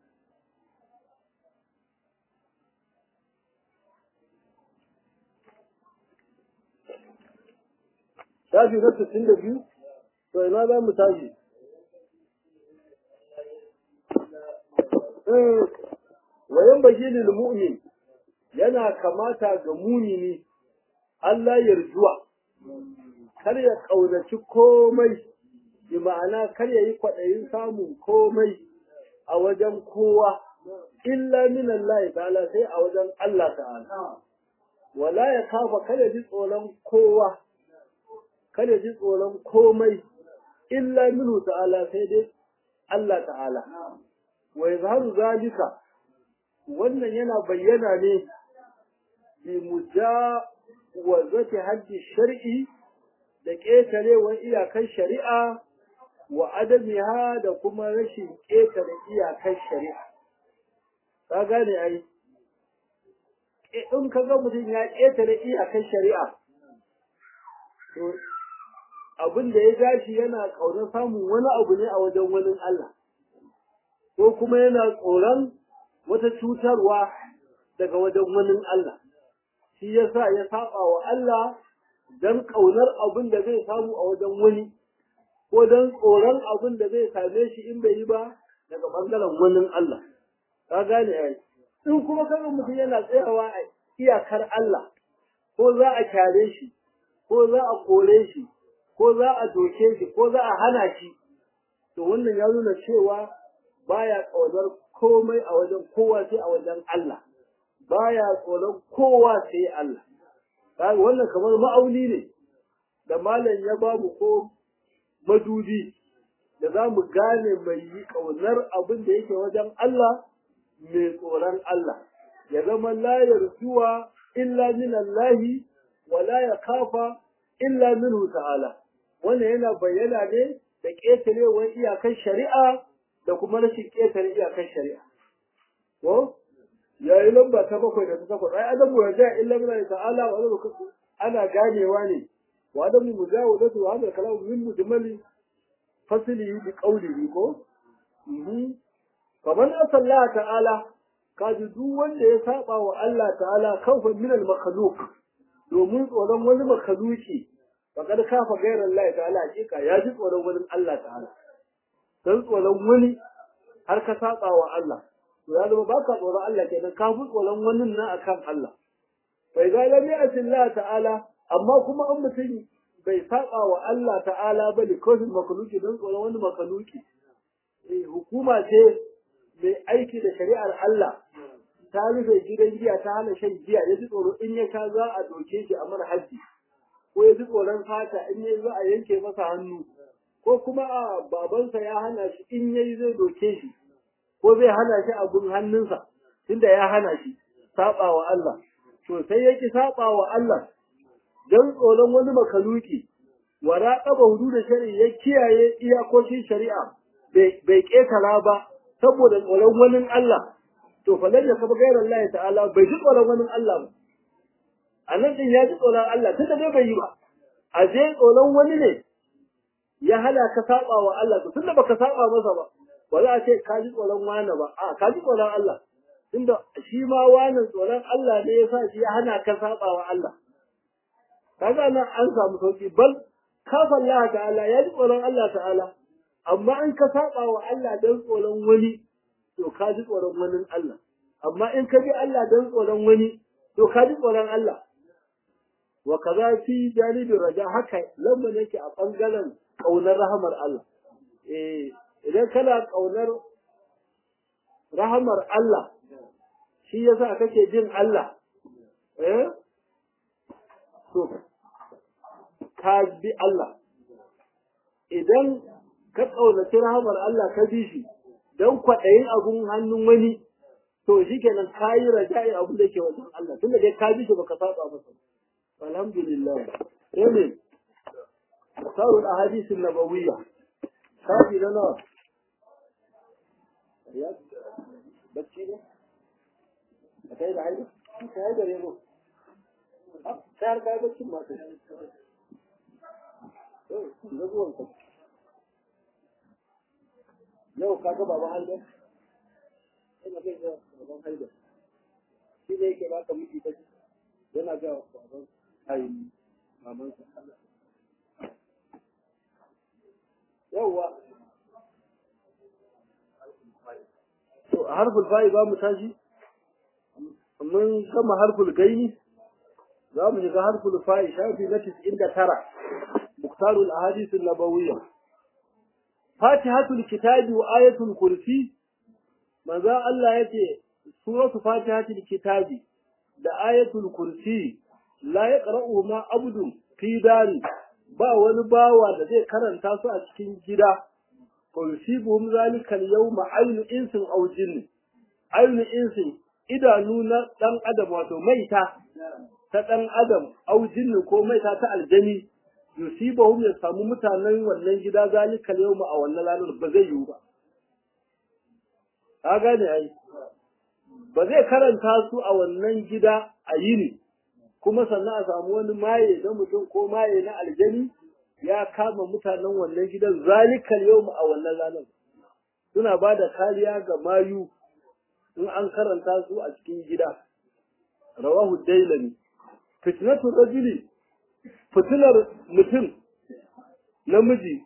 shafi na sittin da biyu to ina za mu tashi wayan baki lil mu'min yana kamata ga mumini Allah yarjuwa kar ya kaunaci komai bi ma'ana kar ya yi kwaɗayin samun komai a wajen kowa illa min Allah ta'ala sai a wajen Allah ta'ala wala ya kafa kada ji tsoron kowa kada ji tsoron komai illa minhu ta'ala sai dai Allah ta'ala wa yazharu zalika wannan yana bayyana ne bi mujawazati haddi shar'i da ƙetarewar iyakar shari'a wa adamiha da kuma rashin ƙetare iyakar shari'a ka gane ai in ka ga mutum ya ƙetare iyakar shari'a to abin da ya gashi yana ƙaunar samun wani abu ne a wajen wani Allah ko kuma yana tsoron wata cutarwa daga wajen wani Allah shi yasa ya saba wa Allah don ƙaunar abin da zai samu a wajen wani ko don tsoron abin da zai same shi in bai yi ba daga ɓangaren wani Allah ka gane ai in kuma kaga mutum yana tsayawa a iyakar Allah ko za a kyare shi ko za a kore shi ko za a doke shi ko za a hana shi to wannan ya nuna cewa baya ƙaunar komai a wajen kowa sai a wajen Allah baya tsoron kowa sai Allah kaga wannan kamar ma'auni ne da malam ya bamu ko madudi da za mu gane mai yi ƙaunar abin da yake wajen Allah mai tsoron Allah ya zama la yarjuwa illa min Allah wa la yakafa illa minhu ta'ala wannan yana bayyana ne da ƙetarewar iyakar shari'a da kuma rashin ƙetare iyakar shari'a ko yayi lamba ta bakwai da ta takwas ai adamu ya ja illa min ta'ala wa adamu ana ganewa ne wa adamu mujawazatu wa hadha kalamu min mujmali fasili bi qawlihi ko mhm faman asalla ta'ala kaji duk wanda ya saba wa Allah ta'ala kawfa min al makhluq domin tsoron wani makhluki faqad kafa ghayra Allah ta'ala hakika ya ji tsoron wani Allah ta'ala dan tsoron wani har ka saba wa Allah to ya zama baka tsoron Allah kenan ka fi tsoron wani nan akan Allah bai ga lam Allah ta'ala amma kuma an mutum bai saba wa Allah ta'ala ba da kofin makaluki don tsoron wani makaluki hukuma ce mai aiki da shari'ar Allah ta rufe gidan giya ta hana shan giya ya ji tsoro in ya sha za a doke shi a mara haji ko ya ji tsoron fata in ya za a yanke masa hannu ko kuma a babansa ya hana shi in yayi zai doke shi ko zai hana shi abun hannunsa tunda ya hana shi saba wa Allah to sai yake saba wa Allah dan tsoron wani makaluki wa raqaba hudud shari'a ya kiyaye iyakokin shari'a bai ketara ba saboda tsoron wani Allah to fa lalle ka gairar Allah ta'ala bai ji tsoron wani Allah ba anan din ya ji tsoron Allah tunda dai bai yi ba a je tsoron wani ne ya hana ka saba wa Allah to tunda baka saba masa ba ba za a ce ka ji tsoron wani ba a ka ji tsoron Allah tunda shi ma wani tsoron Allah ne ya sa shi ya hana ka saba wa Allah kaga nan an samu sauki bal kafa Allah ta'ala ya ji tsoron Allah ta'ala amma in ka saba wa Allah dan tsoron wani to ka ji tsoron wani Allah amma in ka bi Allah dan tsoron wani to ka ji tsoron Allah wa kaza fi janibin raja haka lamma yake a bangaren kaunar rahamar Allah eh idan kana kaunar rahamar Allah shi yasa kake jin Allah eh to ka bi Allah idan ka kaunaci rahamar Allah ka bi shi don kwaɗayin abun hannun wani to shi kenan ka yi raja'i abun da ke wajen Allah tunda dai ka bi shi baka saba masa alhamdulillah sai ne sarul ahadith nabawiyya kafi na nawa ya bacci ne a kai da haida ka yi da rego ta har kai baccin ma ta na zuwan ka yau ka ga baban haidar ina kai ga baban haidar shi ne yake baka miki ta yana ga baban ai maman sa yawa to harful fa'i ba mu tashi mun gama harful gaini za mu shiga harful fa'i shafi na 99 muktarul ahadith an-nabawiyya fatihatul kitabi wa ayatul kursi manzo Allah yace suratu fatihatul kitabi da ayatul kursi la yaqra'u ma abdun fi dari ba wani bawa da zai karanta su a cikin gida kursibuhum zalika al-yawma aynu insin aw jinn aynu insin idanu na dan adam wato maita ta dan adam aw jinn ko maita ta aljani yusibahum ya samu mutanen wannan gida zalika yawma a wannan ranar ba zai yiwu ba ka gane ai ba zai karanta su a wannan gida a yini kuma sannan a samu wani maye na mutum ko maye na aljani ya kama mutanen wannan gidan zalika yawma a wannan ranar suna ba da kariya ga mayu in an karanta su a cikin gida rawahu dailani fitnatu rajuli fitilar mutum namiji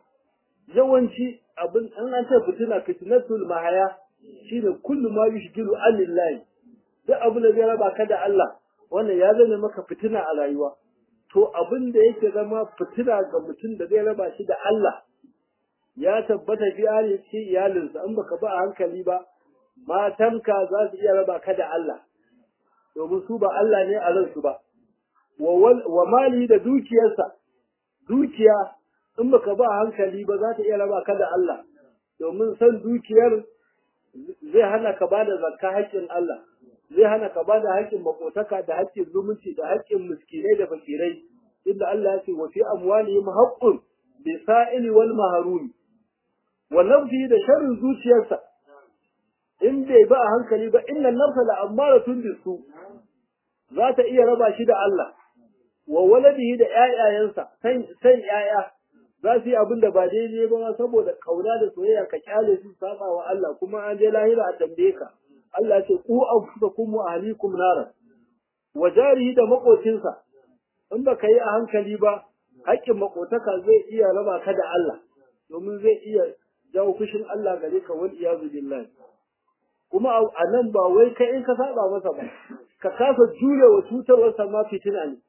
yawanci abin an an ce fitina fitnatul mahaya shine kullu ma yushgilu anillahi duk abin da zai raba ka da Allah wannan ya zame maka fitina a rayuwa to abin da yake zama fitina ga mutum da zai raba shi da Allah ya tabbata fi ali ce iyalinsa in baka ba a hankali ba matanka za su iya raba ka da Allah domin su ba Allah ne a ransu ba wa mali da dukiyarsa dukiya in baka ba hankali ba za ta iya raba ka da Allah domin san dukiyar zai hana ka bada zakka haƙƙin Allah zai hana ka bada haƙƙin makotaka da haƙƙin zumunci da haƙƙin miskinai da fakirai inda Allah ya ce wa fi amwalihim haqqun bi sa'ili wal mahrumi wa nafsi da sharrin zuciyarsa in bai ba a hankali ba inna nafsa la ammaratun bisu za ta iya raba shi da Allah wa waladihi da ƴaƴayensa san san ƴaƴa za su yi abin da ba daidai ba saboda kauna da soyayya ka kyale su saba wa Allah kuma an je lahira a tambaye ka Allah ya ce ku anfusakum wa ahlikum nara wa jarihi da makocinsa in baka yi a hankali ba haƙƙin makotaka zai iya raba ka da Allah domin zai iya jawo fushin Allah gare ka wal iyazu billahi kuma a nan ba wai kai in ka saba masa ba ka kasa jure wa cutarwarsa ma fitina ne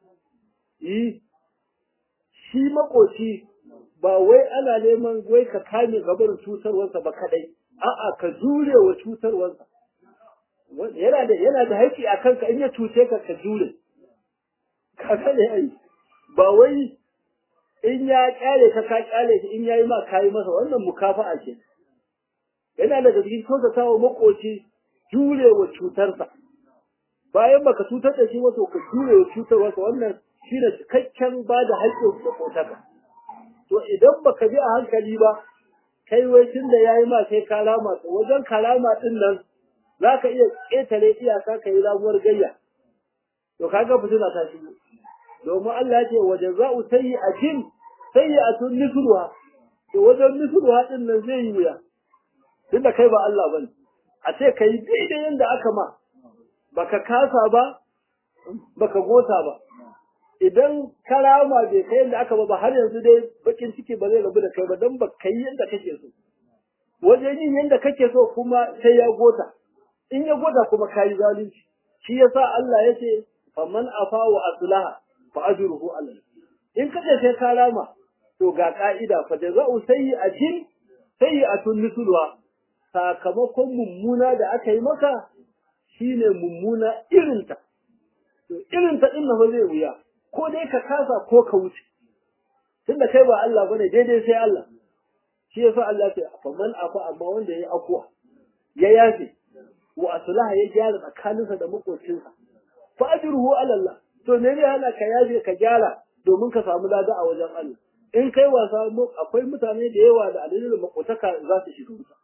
yi shi makoci ba wai ana neman wai ka kame gabar cutarwarsa ba kadai a'a ka jure wa cutarwarsa yana da yana da haƙƙi a kanka in ya cuce ka ka jure ka ne ai ba wai in ya kyale ka ka kyale shi in yayi ma kayi masa wannan mukafa'a ce yana daga cikin kyautatawa makoci jure wa cutarsa bayan baka cutar da shi wato ka jure wa cutarwarsa wannan shi ne cikakken ba da haƙƙin makotaka to idan baka bi a hankali ba kai wai tun da yayi ma sai ka rama to wajen kalama din nan za ka iya ƙetare iyaka ka yi ramuwar gayya to kaga fitina ta shigo domin Allah ya ce wa jaza'u sayyi'atin sayyi'atun nisruha to wajen nisruha din nan zai yi wuya tunda kai ba Allah bane a ce kai daidai yanda aka ma baka kasa ba baka gota ba idan karama bai kai yanda aka ba ba har yanzu dai bakin ciki ba zai rabu da kai ba dan ba kai yanda kake so wajen yin yanda kake so kuma sai ya gota in ya gota kuma kayi zalunci shi yasa Allah ya ce faman afa wa aslaha fa ajruhu Allah in kace sai ka rama to ga ka'ida fa jaza'u sayyi'atin sayyi'atun mithluha sakamakon mummuna da aka yi maka shine mummuna irinta to irinta din na zai wuya ko dai ka kasa ko ka wuce tunda kai ba Allah bane daidai sai Allah shi yasa Allah ya ce faman afa amma wanda yayi akwa ya yafe wa aslaha ya gyara tsakaninsa da makocinsa fa ajruhu ala Allah to me ne hana ka yaje ka gyara domin ka samu lada a wajen Allah in kai wasa akwai mutane da yawa da alilin makotaka za su shiga wuta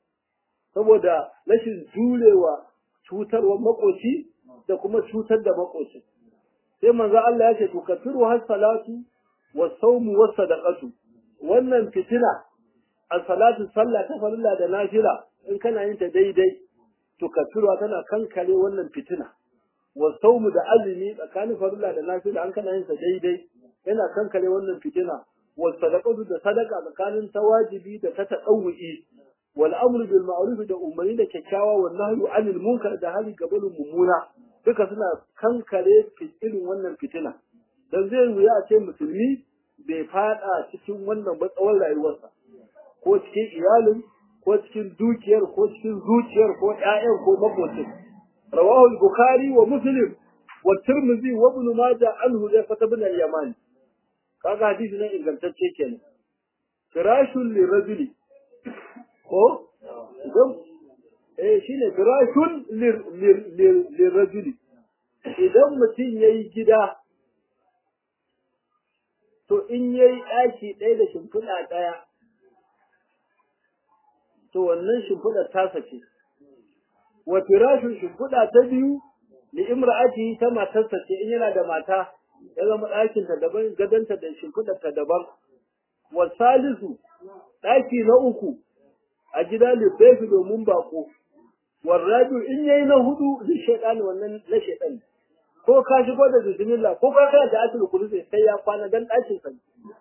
saboda rashin jurewa cutarwar makoci da kuma cutar da makoci sai manzo Allah ya ce to kafiru has salatu was sawmu was sadaqatu wannan fitina as-salatu sallah ta farilla da nafila in kana yin ta daidai to kafirwa tana kankare wannan fitina wa saumu da azumi tsakanin farilla da nafila an kana yin sa daidai yana kankare wannan fitina wa sadaqatu da sadaqa tsakanin tawajibi da ta tadawwi wal amru bil ma'ruf da umarni da kyakkyawa wal nahyu anil munkar da hali gabalin mummuna duka suna kankare irin wannan fitina dan zai wuya a ce musulmi bai fada cikin wannan batsawar rayuwarsa ko cikin iyalin ko cikin dukiyar ko cikin zuciyar ko ƴaƴan ko makocin rawahu al-bukhari wa muslim wa tirmidhi wa ibn majah anhu da fata bin al-yaman kaga hadisi ne ingantacce kenan firashul lirajuli ko idan eh shine firashul lirajuli idan mutum yayi gida to in yayi ɗaki ɗaya da shimfiɗa ɗaya to wannan shimfiɗar tasa ce wa firashin shimfiɗa ta biyu li imra'ati ta matarsa ce in yana da mata ya zama ɗakin ta daban gadanta da shimfiɗar ta daban wa salisu ɗaki na uku a gida libbefi domin bako wa rabi in yayi na hudu li shaytan wannan na shaytan ko ka shigo da bismillah ko ka kai da asul kursi sai ya kwana dan ɗakin sa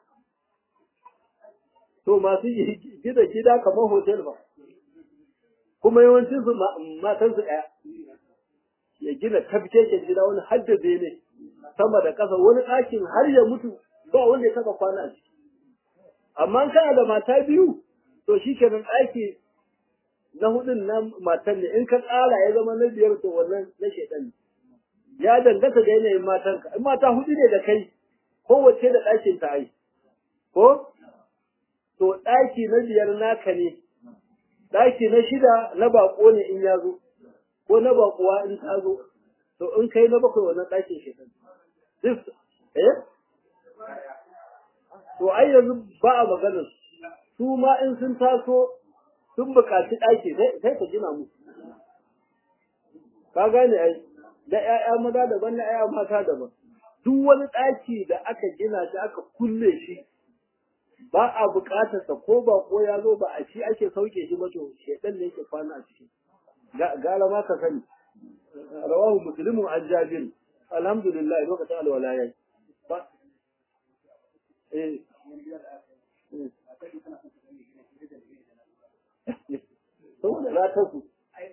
to masu gida gida kamar hotel ba kuma yawancin su matan su daya ya gina tafkeken gida wani haddace ne sama da ƙasa wani ɗakin har ya mutu ba wanda ya taba kwana a ciki amma kana da mata biyu to shi kenan ɗaki na hudun na matan ne in ka tsara ya zama na biyar to wannan na shaidan ya danganta da yanayin matanka in mata hudu ne da kai kowace da ɗakin ta ai ko to ɗaki na biyar naka ne, ɗaki na shida na baƙo ne in ya zo, ko na baƙuwa in ta zo, to in kai na bakwai wannan ɗakin shekaru. Duk, eh? To ai yanzu ba a maganar su ma in sun taso sun buƙaci ɗaki sai ka gina musu. Ka gane ai, da ‘ya'ya maza daban na ‘ya'ya mata daban. Duk wani ɗaki da aka gina shi aka kulle shi, ba a buƙatarsa ko ba ko ya zo ba a shi ake sauke shi ba to shedan ne yake kwana a ciki gara ma ka sani rawahu muslimu an jabir alhamdulillah lokacin alwala yayi ba eh saboda ratar su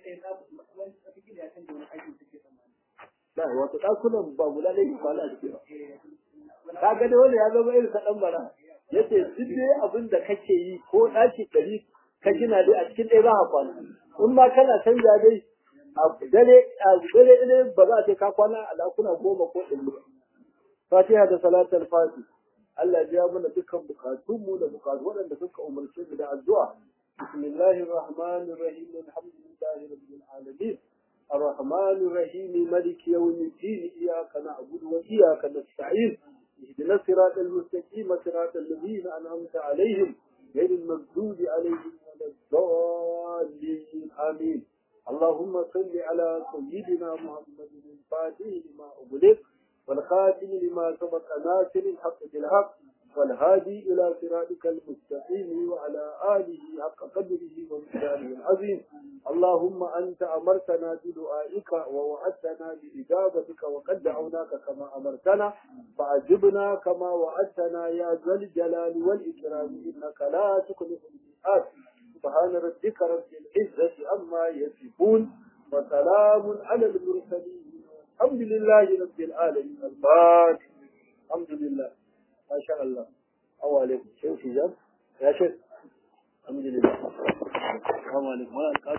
ba wato ɗakunan ba guda ne kwana a ciki ba ka ga da wanda ya zama irin ta ɗan bara yace duk dai abin da kake yi ko ɗaki ɗari ka gina dai a cikin ɗaya za ka kwana in ma kana canja dai a dare a dare ne ba za a ce ka kwana a ɗakuna goma ko ɗari ba fatiha da salatul fati Allah ya mana dukkan bukatunmu da bukatu waɗanda suka umarce mu da addu'a bismillahir rahmanir rahim alhamdulillahi rabbil alamin الرحمن الرحيم ملك يوم الدين إياك نعبد وإياك نستعين اهدنا الصراط المستقيم صراط الذين أنعمت عليهم غير المغضوب عليهم ولا الضالين آمين اللهم صل على سيدنا محمد الفاتح لما أغلق والخاتم لما سبق ناصر الحق بالحق والهادي إلى صراطك المستقيم وعلى آله حق قدره ومقداره العظيم اللهم أنت أمرتنا بدعائك ووعدتنا بإجابتك وقد دعوناك كما أمرتنا فأجبنا كما وعدتنا يا ذا الجلال والإكرام إنك لا تخلف الميعاد سبحان ربك رب العزة عما يصفون وسلام على المرسلين الحمد لله رب العالمين الفاتح الحمد لله ما شاء الله أو عليكم شيخ يا شيخ الحمد لله السلام عليكم